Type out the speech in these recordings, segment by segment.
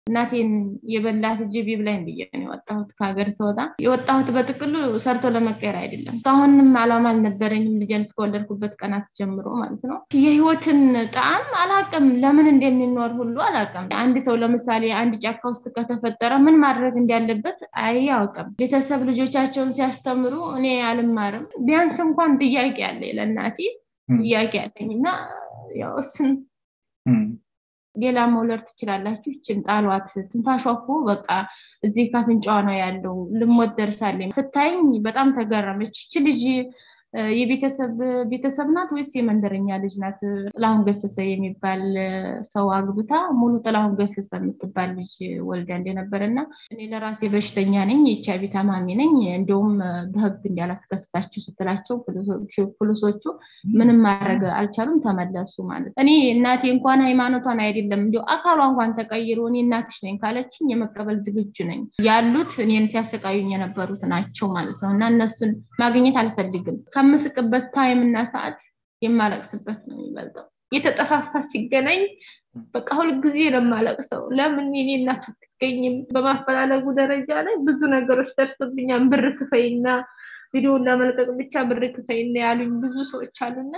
እናቴን የበላት ጅብ ይብላኝ ብዬ ነው የወጣሁት ከሀገር ስወጣ የወጣሁት በጥቅሉ ሰርቶ ለመቀየር አይደለም እስካሁንም አላማ አልነበረኝም ልጄን እስከወለድኩበት ቀናት ጀምሮ ማለት ነው የህይወትን ጣዕም አላቅም ለምን እንደሚኖር ሁሉ አላቅም አንድ ሰው ለምሳሌ አንድ ጫካ ውስጥ ከተፈጠረ ምን ማድረግ እንዳለበት አያውቅም ቤተሰብ ልጆቻቸውን ሲያስተምሩ እኔ አልማርም ቢያንስ እንኳን ጥያቄ አለ ለእናቴ ጥያቄ አለኝ እና ያው እሱን ሌላ መውለድ ትችላላችሁ ይችን ጣሏት ትንፋሿ እኮ በቃ እዚህ ካፍንጫዋ ነው ያለው ልሞት ደርሳለኝ ስታይኝ በጣም ተገረመች ይች ልጅ የቤተሰብ ቤተሰብ ናት ወይስ የመንደረኛ ልጅ ናት ጥላሁን ገሰሰ የሚባል ሰው አግብታ ሙሉ ጥላሁን ገሰሰ የምትባል ልጅ ወልዳ እንደነበረ እና እኔ ለራሴ በሽተኛ ነኝ የኤችአይቪ ታማሚ ነኝ እንዲሁም በህግ እንዲያላስከስሳችሁ ስትላቸው ፖሊሶቹ ምንም ማድረግ አልቻሉም ተመለሱ ማለት እኔ እናቴ እንኳን ሃይማኖቷን አይደለም እንዲ አካሏ እንኳን ተቀይሮ እኔ እናትሽ ነኝ ካለችኝ የመቀበል ዝግጁ ነኝ ያሉት እኔን ሲያሰቃዩኝ የነበሩት ናቸው ማለት ነው እና እነሱን ማግኘት አልፈልግም ከምስቅበት ታይም እና ሰዓት የማለቅስበት ነው የሚበልጠው የተጠፋፋ ሲገናኝ በቃ ሁልጊዜ ነው የማለቅሰው ለምን የኔ እናት አትገኝም በማፈላለጉ ደረጃ ላይ ብዙ ነገሮች ደርሶብኛል ብር ክፈይና ቪዲዮን ለመልቀቅ ብቻ ብር ክፈይና ያሉኝ ብዙ ሰዎች አሉና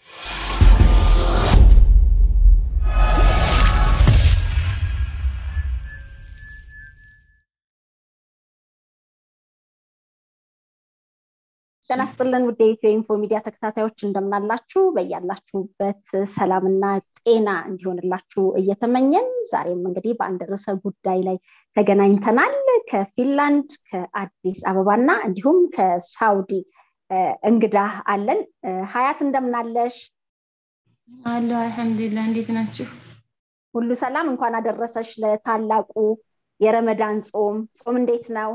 ጤና ይስጥልን ውድ የኢትዮ ኢንፎ ሚዲያ ተከታታዮች እንደምናላችሁ በያላችሁበት ሰላምና ጤና እንዲሆንላችሁ እየተመኘን ዛሬም እንግዲህ በአንድ ርዕሰ ጉዳይ ላይ ተገናኝተናል ከፊንላንድ ከአዲስ አበባና እንዲሁም ከሳውዲ እንግዳ አለን ሀያት እንደምናለሽ አለ አልሐምዱሊላ እንዴት ናችሁ ሁሉ ሰላም እንኳን አደረሰሽ ለታላቁ የረመዳን ጾም ጾም እንዴት ነው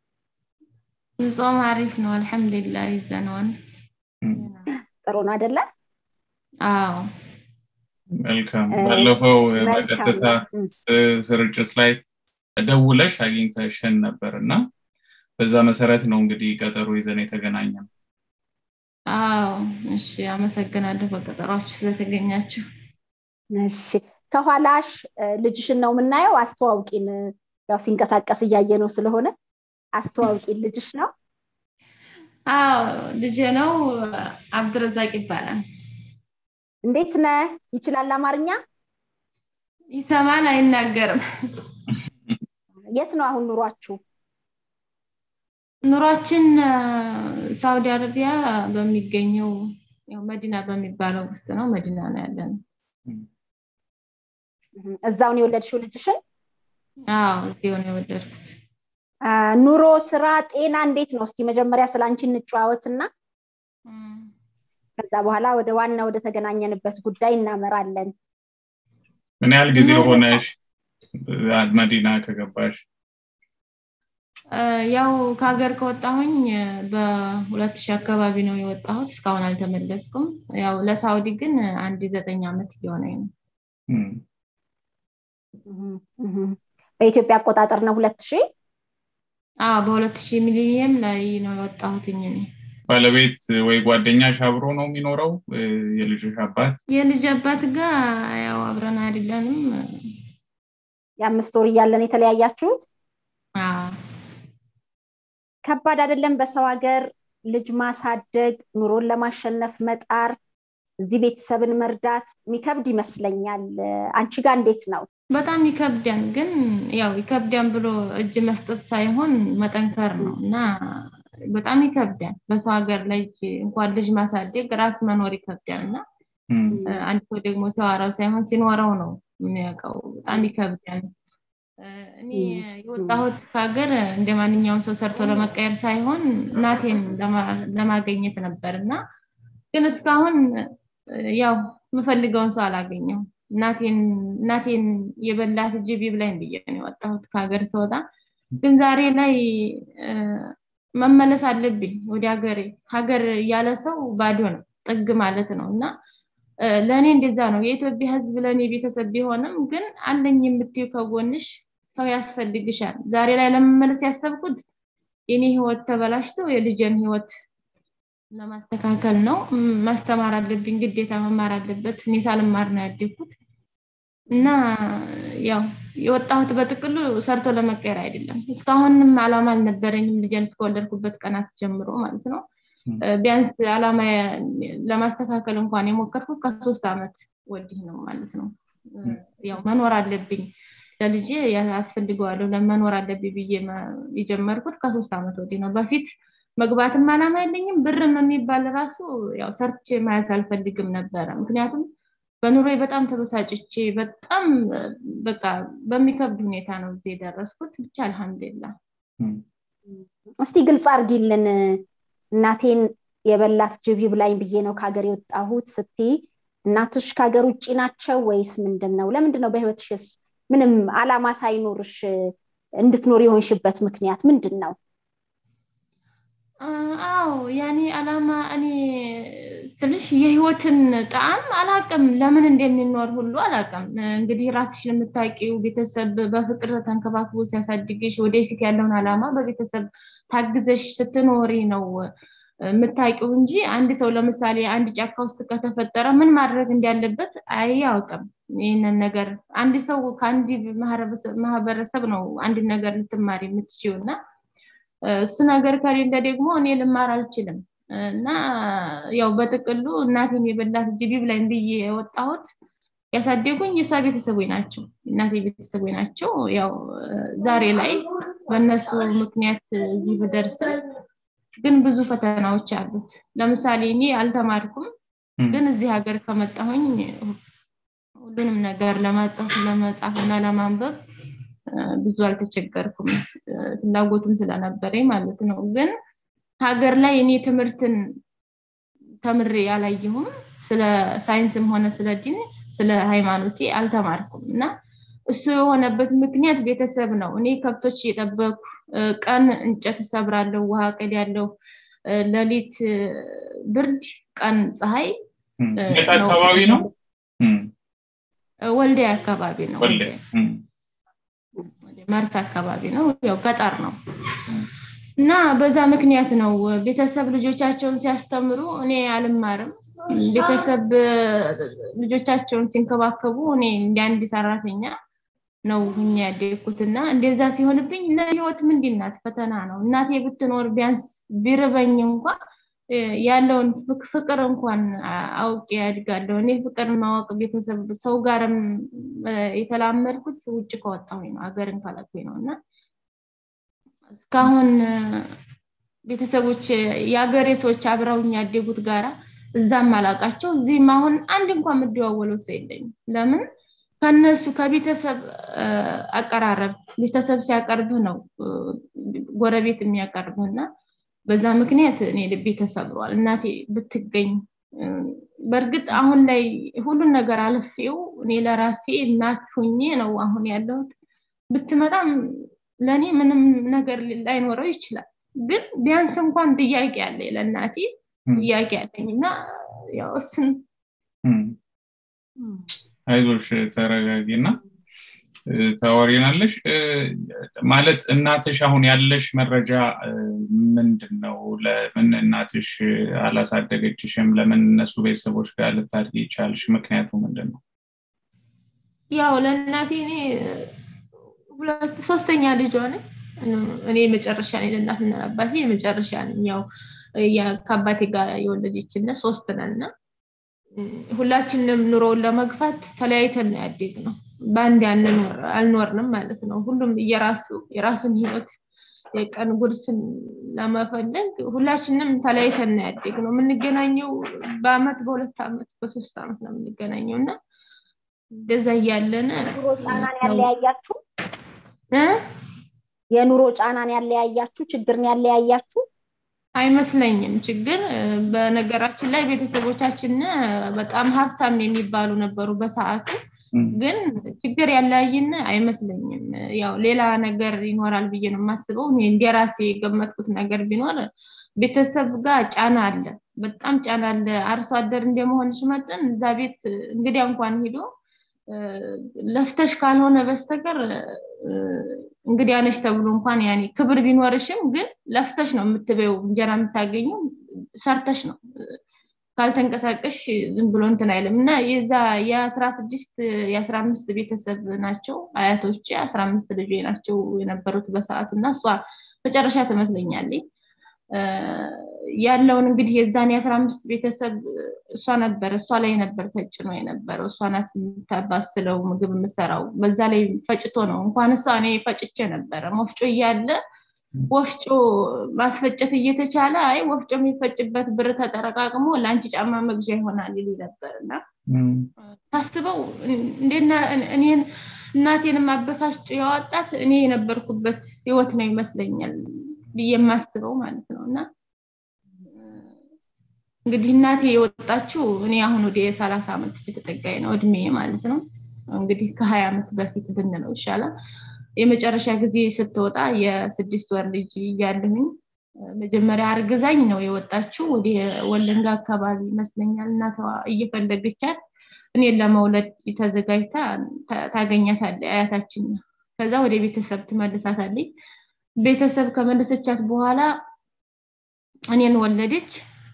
ጾም አሪፍ ነው አልሐምዱሊላ ይዘነዋል ጥሩ ነው አይደለ አዎ መልካም ባለፈው በቀጥታ ስርጭት ላይ ደውለሽ አግኝተሽን ነበር እና በዛ መሰረት ነው እንግዲህ ቀጠሮ ይዘን የተገናኘ ነው አዎ እሺ አመሰግናለሁ በቀጠሯችሁ ስለተገኛችሁ እሺ ከኋላሽ ልጅሽን ነው የምናየው አስተዋውቂን ያው ሲንቀሳቀስ እያየ ነው ስለሆነ አስተዋውቂ ልጅሽ ነው አዎ ልጅ ነው አብድረዛቅ ይባላል እንዴት ነ ይችላል አማርኛ ይሰማል አይናገርም የት ነው አሁን ኑሯችሁ ኑሯችን ሳውዲ አረቢያ በሚገኘው ያው መዲና በሚባለው ውስጥ ነው መዲና ነው ያለን እዛውን የወለድሽው ልጅሽን አዎ እዚሁ ነው የወለድኩት ኑሮ ስራ ጤና እንዴት ነው እስቲ መጀመሪያ ስለ አንቺ እንጨዋወትና ከዛ በኋላ ወደ ዋና ወደ ተገናኘንበት ጉዳይ እናመራለን ምን ያህል ጊዜ ሆነሽ መዲና ከገባሽ ያው ከሀገር ከወጣሁኝ በሁለት ሺህ አካባቢ ነው የወጣሁት እስካሁን አልተመለስኩም ያው ለሳውዲ ግን አንድ ዘጠኝ ዓመት እየሆነኝ ነው በኢትዮጵያ አቆጣጠር ነው ሁለት ሺህ በሁለት ሺህ ሚሊኒየም ላይ ነው የወጣሁትኝ እኔ ባለቤት ወይ ጓደኛሽ አብሮ ነው የሚኖረው የልጅሽ አባት የልጅ አባት ጋር ያው አብረን አይደለንም የአምስት ወር እያለን የተለያያችሁት ከባድ አይደለም በሰው ሀገር ልጅ ማሳደግ ኑሮን ለማሸነፍ መጣር እዚህ ቤተሰብን መርዳት የሚከብድ ይመስለኛል አንቺ ጋር እንዴት ነው በጣም ይከብዳን ግን ያው ይከብዳን ብሎ እጅ መስጠት ሳይሆን መጠንከር ነው እና በጣም ይከብዳል በሰው ሀገር ላይ እንኳን ልጅ ማሳደግ ራስ መኖር ይከብዳል እና አንድ ሰው ደግሞ ሲዋራው ሳይሆን ሲኖረው ነው የሚያውቀው በጣም ይከብዳል እኔ የወጣሁት ከሀገር እንደ ማንኛውም ሰው ሰርቶ ለመቀየር ሳይሆን እናቴን ለማገኘት ነበር እና ግን እስካሁን ያው የምፈልገውን ሰው አላገኘው እናቴን የበላት ጅብ ይብላኝ ብዬ ነው የወጣሁት ከሀገር ስወጣ ግን ዛሬ ላይ መመለስ አለብኝ ወደ ሀገሬ ሀገር ያለ ሰው ባዶ ነው ጥግ ማለት ነው እና ለእኔ እንደዛ ነው የኢትዮጵያ ህዝብ ለእኔ ቤተሰብ ቢሆንም ግን አለኝ የምትዩ ከጎንሽ ሰው ያስፈልግሻል ዛሬ ላይ ለመመለስ ያሰብኩት የኔ ህይወት ተበላሽቶ የልጅን ህይወት ለማስተካከል ነው ማስተማር አለብኝ ግዴታ መማር አለበት እኔ ሳልማር ነው ያደግኩት እና ያው የወጣሁት በጥቅሉ ሰርቶ ለመቀየር አይደለም እስካሁንም አላማ አልነበረኝም ልጅን እስከወለድኩበት ቀናት ጀምሮ ማለት ነው ቢያንስ አላማ ለማስተካከል እንኳን የሞከርኩት ከሶስት ዓመት ወዲህ ነው ማለት ነው ያው መኖር አለብኝ ለልጅ ያስፈልገዋለሁ ለመኖር አለብኝ ብዬ የጀመርኩት ከሶስት ዓመት ወዲህ ነው በፊት መግባትም አላማ የለኝም ብርም የሚባል ራሱ ያው ሰርቼ ማየት አልፈልግም ነበረ ምክንያቱም በኑሮ በጣም ተበሳጭቼ በጣም በቃ በሚከብድ ሁኔታ ነው እዚህ የደረስኩት ብቻ አልሐምዱላ እስቲ ግልጽ አርጊልን እናቴን የበላት ጅብ ይብላኝ ብዬ ነው ከሀገር የወጣሁት ስትይ እናትሽ ከሀገር ውጭ ናቸው ወይስ ምንድን ነው ለምንድን ነው በህይወትሽስ ምንም አላማ ሳይኖርሽ እንድትኖር የሆንሽበት ምክንያት ምንድን ነው አዎ ያኔ አላማ እኔ ስልሽ የህይወትን ጣዕም አላቅም ለምን እንደሚኖር ሁሉ አላቅም እንግዲህ ራስሽን የምታውቂው ቤተሰብ በፍቅር ተንከባክቦ ሲያሳድግሽ ወደፊት ያለውን አላማ በቤተሰብ ታግዘሽ ስትኖሪ ነው የምታውቂው እንጂ አንድ ሰው ለምሳሌ አንድ ጫካ ውስጥ ከተፈጠረ ምን ማድረግ እንዳለበት አያውቅም ይህንን ነገር አንድ ሰው ከአንድ ማህበረሰብ ነው አንድ ነገር ልትማሪ የምትችው እና እሱ ነገር ከሌለ ደግሞ እኔ ልማር አልችልም እና ያው በጥቅሉ እናቴን የበላት ጅቢ ብላኝ ብዬ የወጣሁት ያሳደጉኝ የእሷ ቤተሰቦች ናቸው እናቴ ቤተሰቦች ናቸው ያው ዛሬ ላይ በእነሱ ምክንያት እዚህ ብደርስም ግን ብዙ ፈተናዎች አሉት ለምሳሌ እኔ አልተማርኩም ግን እዚህ ሀገር ከመጣሁኝ ሁሉንም ነገር ለማጽፍ ለመጻፍ እና ለማንበብ ብዙ አልተቸገርኩም ፍላጎቱም ስለነበረኝ ማለት ነው ግን ሀገር ላይ እኔ ትምህርትን ተምሬ አላየሁም ስለ ሳይንስም ሆነ ስለ ዲን ስለ ሃይማኖቴ አልተማርኩም እና እሱ የሆነበት ምክንያት ቤተሰብ ነው እኔ ከብቶች እየጠበኩ ቀን እንጨት እሰብራለሁ ውሃ ቀድ ያለው ለሊት ብርድ ቀን ፀሐይ አካባቢ ነው ወልዴ አካባቢ ነው መርስ አካባቢ ነው ያው ገጠር ነው እና በዛ ምክንያት ነው ቤተሰብ ልጆቻቸውን ሲያስተምሩ እኔ አልማርም ቤተሰብ ልጆቻቸውን ሲንከባከቡ እኔ እንደ አንድ ሰራተኛ ነው ሁኛ ያደግኩት እና እንደዛ ሲሆንብኝ ለህይወት ምንድናት ፈተና ነው እናቴ ብትኖር ቢያንስ ቢርበኝ እንኳ ያለውን ፍቅር እንኳን አውቄ ያድጋለሁ እኔ ፍቅር ማወቅ ቤተሰብ ሰው ጋርም የተላመድኩት ውጭ ከወጣሁኝ ነው ሀገርን ካላኩኝ ነው እና እስካሁን ቤተሰቦች የሀገሬ ሰዎች አብረውኝ ያደጉት ጋራ እዛም አላቃቸው እዚህም አሁን አንድ እንኳን የምደዋወለው ሰው የለኝም ለምን ከነሱ ከቤተሰብ አቀራረብ ቤተሰብ ሲያቀርብህ ነው ጎረቤት የሚያቀርብህ እና በዛ ምክንያት እኔ ልቤ ተሰብሯል እናቴ ብትገኝ በእርግጥ አሁን ላይ ሁሉን ነገር አልፌው እኔ ለራሴ እናት ሁኜ ነው አሁን ያለሁት ብትመጣም ለእኔ ምንም ነገር ላይኖረው ይችላል ግን ቢያንስ እንኳን ጥያቄ አለ ለእናቴ ጥያቄ አለኝ እና ያው እሱን አይዞሽ ተረጋጊ እና ታወሪናለሽ ማለት እናትሽ አሁን ያለሽ መረጃ ምንድን ነው ለምን እናትሽ አላሳደገችሽም ለምን እነሱ ቤተሰቦች ጋር ልታድግ ይቻልሽ ምክንያቱ ምንድን ነው ያው ለእናቴ እኔ ሁለት ሶስተኛ ልጇ ነኝ እኔ መጨረሻ ነኝ ለእናትና አባቴ የመጨረሻ ነኝ ያው ከአባቴ ጋር የወለደችነ ሶስት ነና ሁላችንም ኑሮውን ለመግፋት ተለያይተን ነው ያደግ ነው በአንድ አልኖርንም ማለት ነው ሁሉም እየራሱ የራሱን ህይወት የቀን ጉርስን ለመፈለግ ሁላችንም ተለያይተን ነው ያደግ ነው የምንገናኘው በአመት በሁለት አመት በሶስት አመት ነው የምንገናኘው እና እንደዛ እያለን ጫናን ያለያያችሁ የኑሮ ጫናን ያለያያችሁ ችግርን ያለያያችሁ አይመስለኝም ችግር በነገራችን ላይ ቤተሰቦቻችን በጣም ሀብታም የሚባሉ ነበሩ በሰዓቱ ግን ችግር ያለያይን አይመስለኝም ያው ሌላ ነገር ይኖራል ብዬ ነው የማስበው እንዲራሴ የገመጥኩት ነገር ቢኖር ቤተሰብ ጋር ጫና አለ በጣም ጫና አለ አርሶ አደር እንደመሆንሽ መጠን እዛ ቤት እንግዲያ እንኳን ሂዶ ለፍተሽ ካልሆነ በስተቀር እንግዲህ አነሽ ተብሎ እንኳን ያኔ ክብር ቢኖርሽም ግን ለፍተሽ ነው የምትበው እንጀራ የምታገኙ ሰርተሽ ነው ካልተንቀሳቀሽ ዝም ብሎ እንትን አይልም እና የዛ የአስራ ስድስት የአስራ አምስት ቤተሰብ ናቸው አያቶች አስራ አምስት ልጆ ናቸው የነበሩት በሰዓቱ እና እሷ መጨረሻ ትመስለኛለች ያለውን እንግዲህ የዛን የአስራ አምስት ቤተሰብ እሷ ነበር እሷ ላይ ነበር ተጭኖ የነበረው እሷ ናት የምታባስለው ምግብ የምሰራው በዛ ላይ ፈጭቶ ነው እንኳን እሷ እኔ ፈጭቼ ነበረ ወፍጮ እያለ ወፍጮ ማስፈጨት እየተቻለ አይ ወፍጮ የሚፈጭበት ብር ተጠረቃቅሞ ለአንቺ ጫማ መግዣ ይሆናል ይሉ ነበር እና ታስበው እኔን እናቴን ማበሳጭ ያወጣት እኔ የነበርኩበት ህይወት ነው ይመስለኛል ብዬ የማስበው ማለት ነው እና እንግዲህ እናቴ የወጣችው እኔ አሁን ወደ የሰላሳ ዓመት የተጠጋኝ ነው እድሜ ማለት ነው እንግዲህ ከሀያ ዓመት በፊት ብንለው ይሻላል የመጨረሻ ጊዜ ስትወጣ የስድስት ወር ልጅ እያለሁኝ መጀመሪያ አርግዛኝ ነው የወጣችው ወደ ወለንጋ አካባቢ ይመስለኛል እናቷ እየፈለገቻት እኔን ለመውለድ ተዘጋጅታ ታገኛታለ አያታችን ከዛ ወደ ቤተሰብ ትመልሳታለች ቤተሰብ ከመለሰቻት በኋላ እኔን ወለደች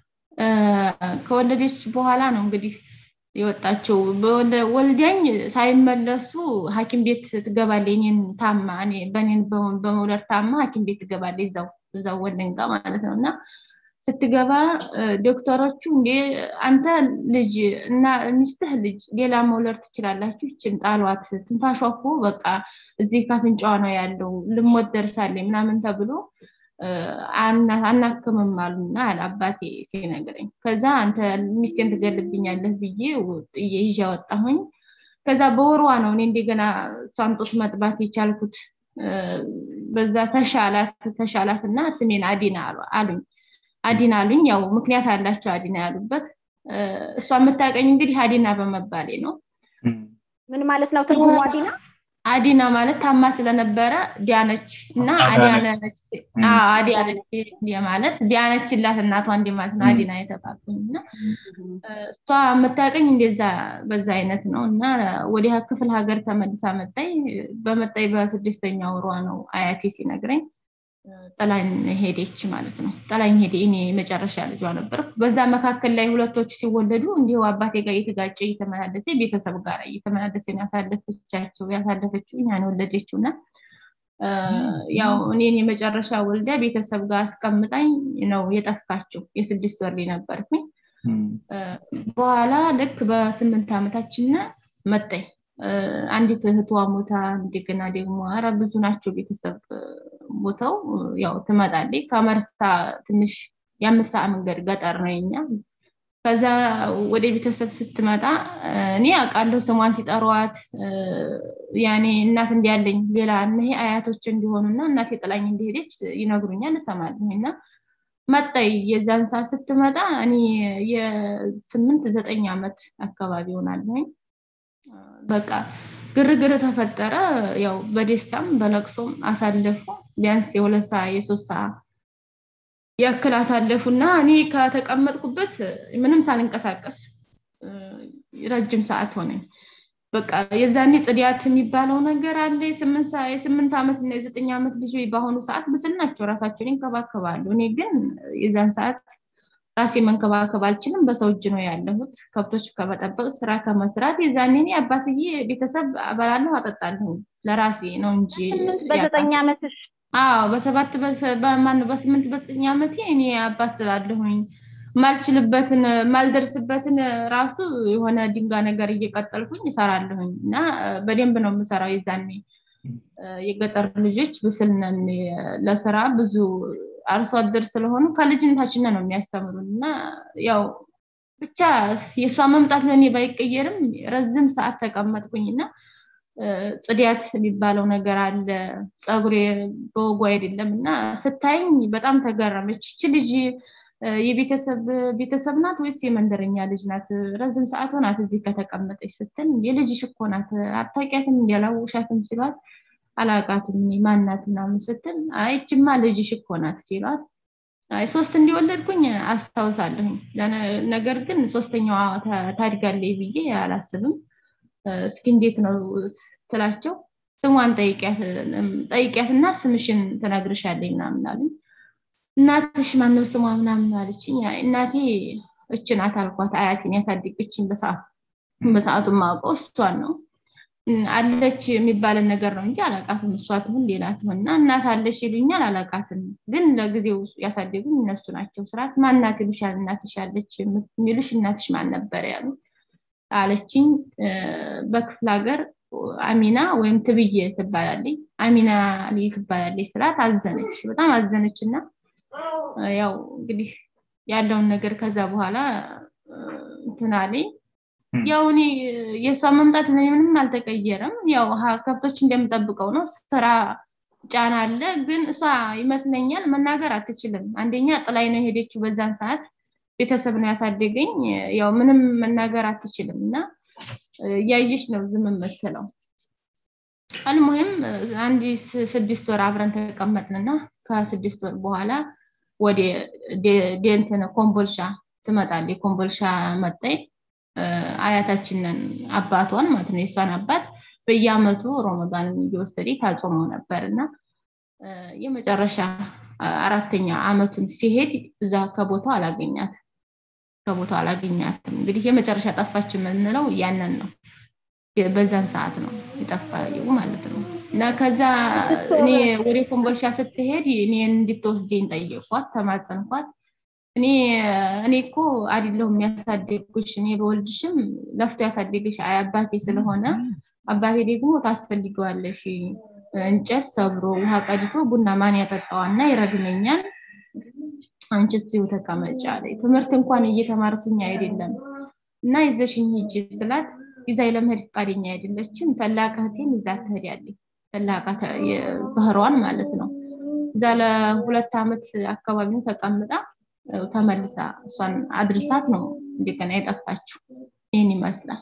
ከወለደች በኋላ ነው እንግዲህ የወጣቸው ወልዳኝ ሳይመለሱ ሀኪም ቤት ትገባለ እኔን ታማ በእኔን በመውለድ ታማ ሀኪም ቤት ትገባለ እዛው እዛው ወለንጋ ማለት ነው እና ስትገባ ዶክተሮቹ እንዴ አንተ ልጅ እና ሚስትህ ልጅ ሌላ መውለድ ትችላላችሁ ይችን ጣሏት ትንፋሿ እኮ በቃ እዚህ ካፍንጫዋ ነው ያለው ልሞት ደርሳለኝ ምናምን ተብሎ አናክምም አሉና አለ አባቴ ሲነግረኝ ከዛ አንተ ሚስቴን ትገልብኛለህ ብዬ ይዤ ወጣሁኝ ከዛ በወርዋ ነው እኔ እንደገና እሷን ጡት መጥባት የቻልኩት በዛ ተሻላት ተሻላት እና ስሜን አዲና አሉኝ አዲና አሉኝ ያው ምክንያት አላቸው አዲና ያሉበት እሷ የምታቀኝ እንግዲህ አዲና በመባሌ ነው ምን ማለት ነው ትርጉሙ አዲና አዲና ማለት ታማ ስለነበረ ዲያነች እና አዲያነች አዲያነች ማለት ዲያነችላት እናቷ እንዲ ማለት ነው አዲና የተባልኩኝ እና እሷ የምታቀኝ እንደዛ በዛ አይነት ነው እና ወዲያ ክፍል ሀገር ተመልሳ መጣይ በመጣይ በስድስተኛ ወሯ ነው አያቴ ሲነግረኝ ጥላኝ ሄደች ማለት ነው ጥላኝ ሄደ እኔ መጨረሻ ልጇ ነበር በዛ መካከል ላይ ሁለቶቹ ሲወለዱ እንዲሁ አባቴ ጋር እየተጋጨ እየተመላለሰ ቤተሰብ ጋር እየተመላለሰ ያሳለፈቻቸው ያሳለፈችው እኛን ወለደችው እና ያው እኔን የመጨረሻ ወልዳ ቤተሰብ ጋር አስቀምጣኝ ነው የጠፋችው የስድስት ወር ነበርኩኝ በኋላ ልክ በስምንት ዓመታችን መጣኝ አንዲት እህቷ ሞታ እንደገና ደግሞ ኧረ ብዙ ናቸው ቤተሰብ ሞተው ያው ትመጣለች ከመርሳ ትንሽ የአምስት ሰዓት መንገድ ገጠር ነው የኛ ከዛ ወደ ቤተሰብ ስትመጣ እኔ አውቃለሁ ስሟን ሲጠሯት ያኔ እናት እንዲያለኝ ሌላ እነሄ አያቶች እንዲሆኑና እናቴ ጥላኝ እንደሄደች ይነግሩኛል እሰማለሁ እና መጣይ የዛን ሰዓት ስትመጣ እኔ የስምንት ዘጠኝ ዓመት አካባቢ ሆናለሁኝ በቃ ግርግር ተፈጠረ ያው በደስታም በለቅሶም አሳለፉ ቢያንስ የሁለት ሰዓት የሶስት ሰዓት ያክል አሳለፉና እኔ ከተቀመጥኩበት ምንም ሳልንቀሳቀስ ረጅም ሰዓት ሆነኝ በቃ የዛኔ ጽዲያት የሚባለው ነገር አለ የስምንት ዓመት እና የዘጠኝ ዓመት ልጅ በአሁኑ ሰዓት ምስል ናቸው ራሳቸውን ይንከባከባሉ እኔ ግን የዛን ሰዓት ራሴ መንከባከብ አልችልም በሰው እጅ ነው ያለሁት ከብቶች ከመጠበቅ ስራ ከመስራት የዛኔ አባስዬ ቤተሰብ አበላለሁ አጠጣለሁ ለራሴ ነው እንጂ በዘጠኝ ዓመትሽ አዎ በሰባት በማነው በስምንት በዘጠኝ ዓመቴ እኔ አባስላለሁኝ ማልችልበትን ማልደርስበትን ራሱ የሆነ ድንጋ ነገር እየቀጠልኩኝ እሰራለሁኝ እና በደንብ ነው የምሰራው የዛኔ የገጠር ልጆች ብስልነን ለስራ ብዙ አርሶ አደር ስለሆኑ ከልጅነታችን ነው የሚያስተምሩን እና ያው ብቻ የእሷ መምጣት ለእኔ ባይቀየርም ረዝም ሰዓት ተቀመጥኩኝ እና ጽዲያት የሚባለው ነገር አለ ፀጉሬ በወጉ አይደለም እና ስታይኝ በጣም ተገረመች እች ልጅ የቤተሰብ ቤተሰብ ናት ወይስ የመንደረኛ ልጅ ናት ረዝም ሰዓት ሆናት እዚህ ከተቀመጠች ስትል የልጅሽ እኮ ናት አታውቂያትም እንዲያላውሻትም ሲሏት አላቃትም ማናት ምናምን ስትል አይችማ ልጅሽ እኮ ናት ሲሏት አይ ሶስት እንዲወለድኩኝ አስታውሳለሁኝ ነገር ግን ሶስተኛዋ ታድጋለች ብዬ አላስብም እስኪ እንዴት ነው ትላቸው ስሟን ጠይቂያት እና ስምሽን ትነግርሻለኝ ምናምን አሉኝ እናትሽ ማነው ስሟ ምናምን አለችኝ እናቴ እችናት አልኳት አያቴን ያሳደገችኝ በሰዓቱ በሰዓቱ ማውቀው እሷን ነው አለች የሚባልን ነገር ነው እንጂ አላቃትም እሷ ትሁን ሌላ ትሁን እና እናት አለች ይሉኛል አላቃትም ግን ለጊዜው ያሳደጉኝ እነሱ ናቸው ስርዓት ማናት ይሉሻል እናትሽ ያለች የሚሉሽ እናትሽ ማን ነበር ያሉ አለችኝ በክፍለ ሀገር አሚና ወይም ትብዬ ትባላለች አሚና ልይ ትባላለች ስላት አዘነች በጣም አዘነች እና ያው እንግዲህ ያለውን ነገር ከዛ በኋላ እንትናለኝ ያው እኔ የእሷ መምጣት ምንም አልተቀየረም ያው ከብቶች እንደምጠብቀው ነው ስራ ጫና አለ ግን እሷ ይመስለኛል መናገር አትችልም አንደኛ ጥላይ ነው የሄደችው በዛን ሰዓት ቤተሰብ ነው ያሳደገኝ ያው ምንም መናገር አትችልም እና እያየሽ ነው ዝም የምትለው አልሙሂም አንድ ስድስት ወር አብረን ተቀመጥንና ከስድስት ወር በኋላ ወደ ዴንትን ኮምቦልሻ ትመጣለች ኮምቦልሻ መጣይ አያታችንን አባቷን ማለት ነው የእሷን አባት በየአመቱ ሮመዳንን እየወሰደ ታጾመው ነበር እና የመጨረሻ አራተኛ አመቱን ሲሄድ እዛ ከቦታው አላገኛት ከቦታው አላገኛትም እንግዲህ የመጨረሻ ጠፋች የምንለው ያንን ነው በዛን ሰዓት ነው የጠፋው ማለት ነው እና ከዛ እኔ ወደ ኮምቦልሻ ስትሄድ እኔን እንድትወስደኝ ጠየኳት ተማጸንኳት እኔ እኔ እኮ አይደለሁም የሚያሳደግኩሽ እኔ በወልድሽም ለፍቶ ያሳደግሽ አባቴ ስለሆነ አባቴ ደግሞ ታስፈልገዋለሽ እንጨት ሰብሮ ውሃ ቀድቶ ቡና ማን ያጠጣዋና ይረግመኛል አንቺ እዚሁ ተቀመጭ አለ ትምህርት እንኳን እየተማርኩኝ አይደለም እና ይዘሽኝ ሂጂ ስላት ይዛ ለመሄድ ፈቃደኛ አይደለችም ተላቅ እህቴን ይዛ ትሄዳለች ተላቃ ባህሯን ማለት ነው እዛ ለሁለት ዓመት አካባቢ ተቀምጣ ተመልሳ እሷን አድርሳት ነው እንደገና የጠፋችው ይህን ይመስላል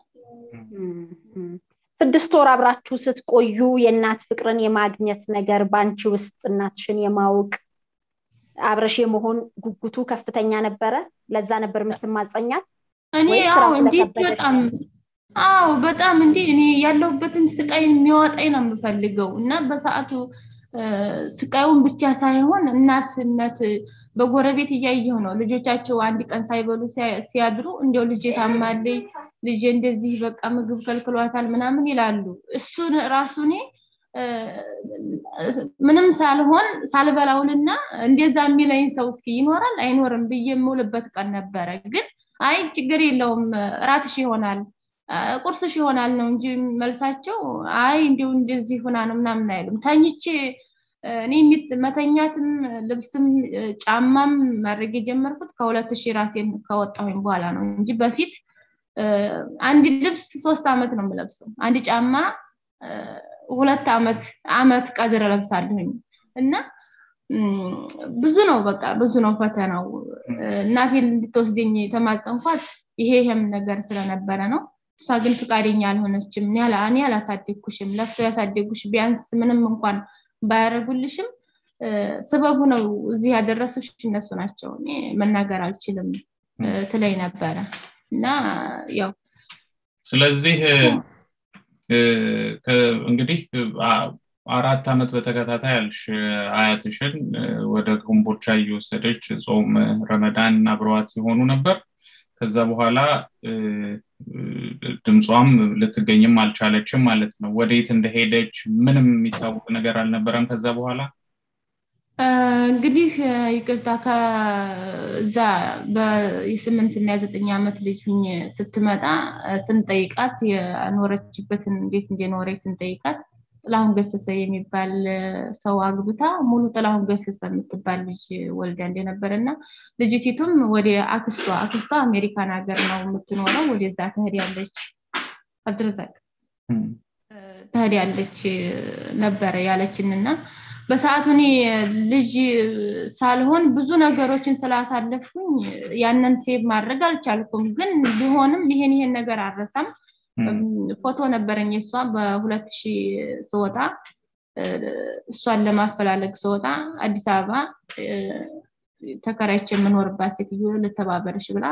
ስድስት ወር አብራችሁ ስትቆዩ የእናት ፍቅርን የማግኘት ነገር በአንቺ ውስጥ እናትሽን የማወቅ አብረሽ የመሆን ጉጉቱ ከፍተኛ ነበረ ለዛ ነበር የምትማጸኛት እኔ አዎ እንዴት በጣም አዎ በጣም እንዲ እኔ ያለሁበትን ስቃይ የሚያወጣኝ ነው የምፈልገው እና በሰዓቱ ስቃዩን ብቻ ሳይሆን እናትነት በጎረቤት እያየሁ ነው ልጆቻቸው አንድ ቀን ሳይበሉ ሲያድሩ እንዲያው ልጅ ታማለኝ ልጅ እንደዚህ በቃ ምግብ ከልክሏታል ምናምን ይላሉ እሱን ራሱ እኔ ምንም ሳልሆን ሳልበላውልና እንደዛ የሚለኝ ሰው እስኪ ይኖራል አይኖርም ብዬ የምውልበት ቀን ነበረ ግን አይ ችግር የለውም ራትሽ ይሆናል ቁርስሽ ይሆናል ነው እንጂ መልሳቸው አይ እንዲሁ እንደዚህ ሆና ነው ምናምን አይሉም ተኝቼ እኔ መተኛትም ልብስም ጫማም ማድረግ የጀመርኩት ከሁለት ሺህ ራሴን ከወጣሁኝ በኋላ ነው እንጂ በፊት አንድ ልብስ ሶስት አመት ነው የምለብሰው አንድ ጫማ ሁለት አመት አመት ቀድር ለብሳለሁኝ እና ብዙ ነው በቃ ብዙ ነው ፈተናው እናቴን እንድትወስደኝ የተማጸንኳት ይሄ ይሄም ነገር ስለነበረ ነው እሷ ግን ፍቃደኛ አልሆነችም እኔ አላሳደግኩሽም ለፍቶ ያሳደጉሽ ቢያንስ ምንም እንኳን ባያደረጉልሽም ስበቡ ነው እዚህ ያደረሱሽ እነሱ ናቸው እኔ መናገር አልችልም ትለይ ነበረ እና ያው ስለዚህ እንግዲህ አራት ዓመት በተከታታይ ያልሽ አያትሽን ወደ ኮምቦልቻ እየወሰደች ጾም ረመዳን አብረዋት የሆኑ ነበር ከዛ በኋላ ድምጿም ልትገኝም አልቻለችም ማለት ነው ወደየት እንደሄደች ምንም የሚታወቅ ነገር አልነበረም ከዛ በኋላ እንግዲህ ይቅርታ ከዛ የስምንት እና የዘጠኝ ዓመት ልጅ ስትመጣ ስንጠይቃት የኖረችበትን እንዴት እንደኖረች ስንጠይቃት ጥላሁን ገሰሰ የሚባል ሰው አግብታ ሙሉ ጥላሁን ገሰሰ የምትባል ልጅ ወልዳ እንደነበረ እና ልጅቲቱም ወደ አክስቷ አክስቷ አሜሪካን ሀገር ነው የምትኖረው ወደዛ ትሄዳለች አብድረዛቅ ትሄዳለች ነበረ ያለችን እና በሰዓቱ እኔ ልጅ ሳልሆን ብዙ ነገሮችን ስላሳለፍኩኝ ያንን ሴቭ ማድረግ አልቻልኩም ግን ቢሆንም ይሄን ይሄን ነገር አረሳም ፎቶ ነበረኝ እሷ በሁለት ሺህ ስወጣ እሷን ለማፈላለግ ስወጣ አዲስ አበባ ተከራይቼ የምኖርባት ሴትዮ ልተባበርሽ ብላ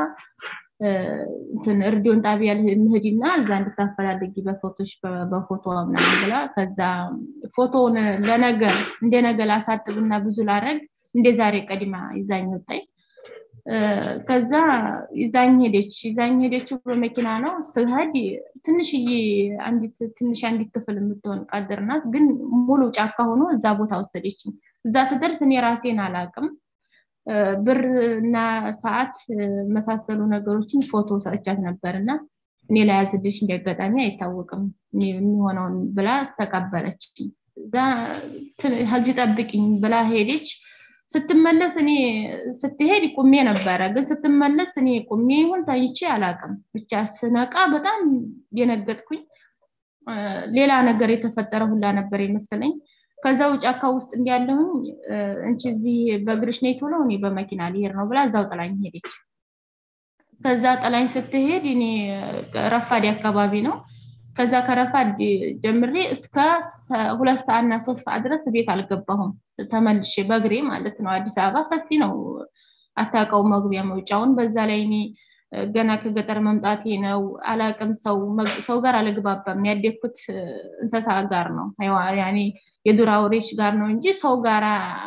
እርዲዮን ጣቢያ እንሂድና እዛ እንድታፈላልጊ በፎቶች በፎቶ ምናምን ብላ ከዛ ፎቶውን ለነገ እንደ ነገ ላሳጥብና ብዙ ላረግ እንደ ዛሬ ቀድማ ይዛኝ ወጣኝ ከዛ ይዛኝ ሄደች ይዛኝ ሄደችው በመኪና ነው ስሄድ ትንሽዬ አንዲት ትንሽ አንዲት ክፍል የምትሆን ቀድር ናት ግን ሙሉ ጫካ ሆኖ እዛ ቦታ ወሰደችኝ እዛ ስደርስ እኔ ራሴን አላቅም ብር እና ሰዓት መሳሰሉ ነገሮችን ፎቶ ሰጥቻት ነበር እና እኔ ላይ ያዝልሽ እንዲያጋጣሚ አይታወቅም የሚሆነውን ብላ ተቀበለች እዛ ከዚህ ጠብቅኝ ብላ ሄደች ስትመለስ እኔ ስትሄድ ቁሜ ነበረ ግን ስትመለስ እኔ ቁሜ ይሁን ታይቼ አላቅም ብቻ ስነቃ በጣም የነገጥኩኝ ሌላ ነገር የተፈጠረ ሁላ ነበር የመሰለኝ ከዛው ጫካ ውስጥ እንዲያለሁኝ እንቺ እዚህ በእግርሽ ነይ ቶሎ እኔ በመኪና ሊሄድ ነው ብላ እዛው ጥላኝ ሄደች ከዛ ጥላኝ ስትሄድ እኔ ረፋዲ አካባቢ ነው ከዛ ከረፋድ ጀምሬ እስከ ሁለት ሰዓት እና ሶስት ሰዓት ድረስ ቤት አልገባሁም ተመልሼ በእግሬ ማለት ነው አዲስ አበባ ሰፊ ነው አታውቀው መግቢያ መውጫውን በዛ ላይ እኔ ገና ከገጠር መምጣቴ ነው አላቅም ሰው ሰው ጋር አልግባባም ያደግኩት እንስሳ ጋር ነው ያኔ የዱር አውሬዎች ጋር ነው እንጂ ሰው ጋር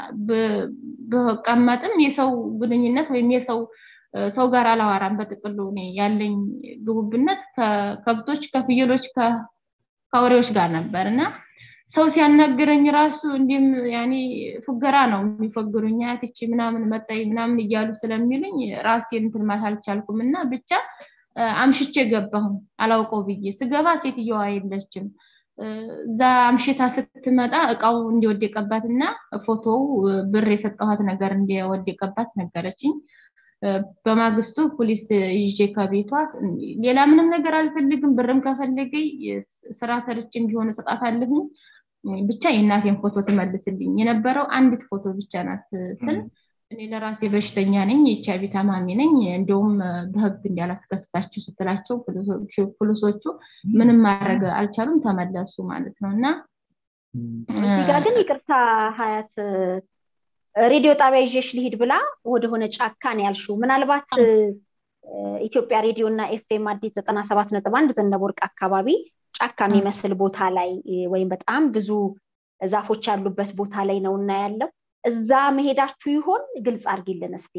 ብቀመጥም የሰው ግንኙነት ወይም የሰው ሰው ጋር አላዋራም በጥቅሉ እኔ ያለኝ ግቡብነት ከከብቶች ከፍየሎች ከአውሬዎች ጋር ነበር እና ሰው ሲያናግረኝ ራሱ እንዲም ያኔ ፉገራ ነው የሚፈግሩኝ አያትቺ ምናምን መጣይ ምናምን እያሉ ስለሚሉኝ ራሴን እንትን ማለት አልቻልኩም እና ብቻ አምሽቼ ገባሁ አላውቀው ብዬ ስገባ ሴትየዋ የለችም እዛ አምሽታ ስትመጣ እቃው እንዲወደቀባት እና ፎቶው ብር የሰጠኋት ነገር እንዲወደቀባት ነገረችኝ በማግስቱ ፖሊስ ይዤ ከቤቷ ሌላ ምንም ነገር አልፈልግም ብርም ከፈለገኝ ስራ ሰርች እንዲሆን ሰጣት አለሁኝ ብቻ የእናቴን ፎቶ ትመልስልኝ የነበረው አንዲት ፎቶ ብቻ ናት ስል እኔ ለራሴ በሽተኛ ነኝ ኤችአይቪ ታማሚ ነኝ እንዲሁም በህግ እንዲያላስከስሳችሁ ስትላቸው ፖሊሶቹ ምንም ማድረግ አልቻሉም ተመለሱ ማለት ነው እና እዚህ ጋር ግን ይቅርታ ሀያት ሬዲዮ ጣቢያ ይዤሽ ልሂድ ብላ ወደሆነ ጫካን ያልሹ ምናልባት ኢትዮጵያ ሬዲዮ እና ኤፍኤም አዲስ ዘጠና ሰባት ነጥብ አንድ ዘነበ ወርቅ አካባቢ ጫካ የሚመስል ቦታ ላይ ወይም በጣም ብዙ ዛፎች ያሉበት ቦታ ላይ ነው እና ያለው እዛ መሄዳችሁ ይሆን ግልጽ አርጊልን እስቲ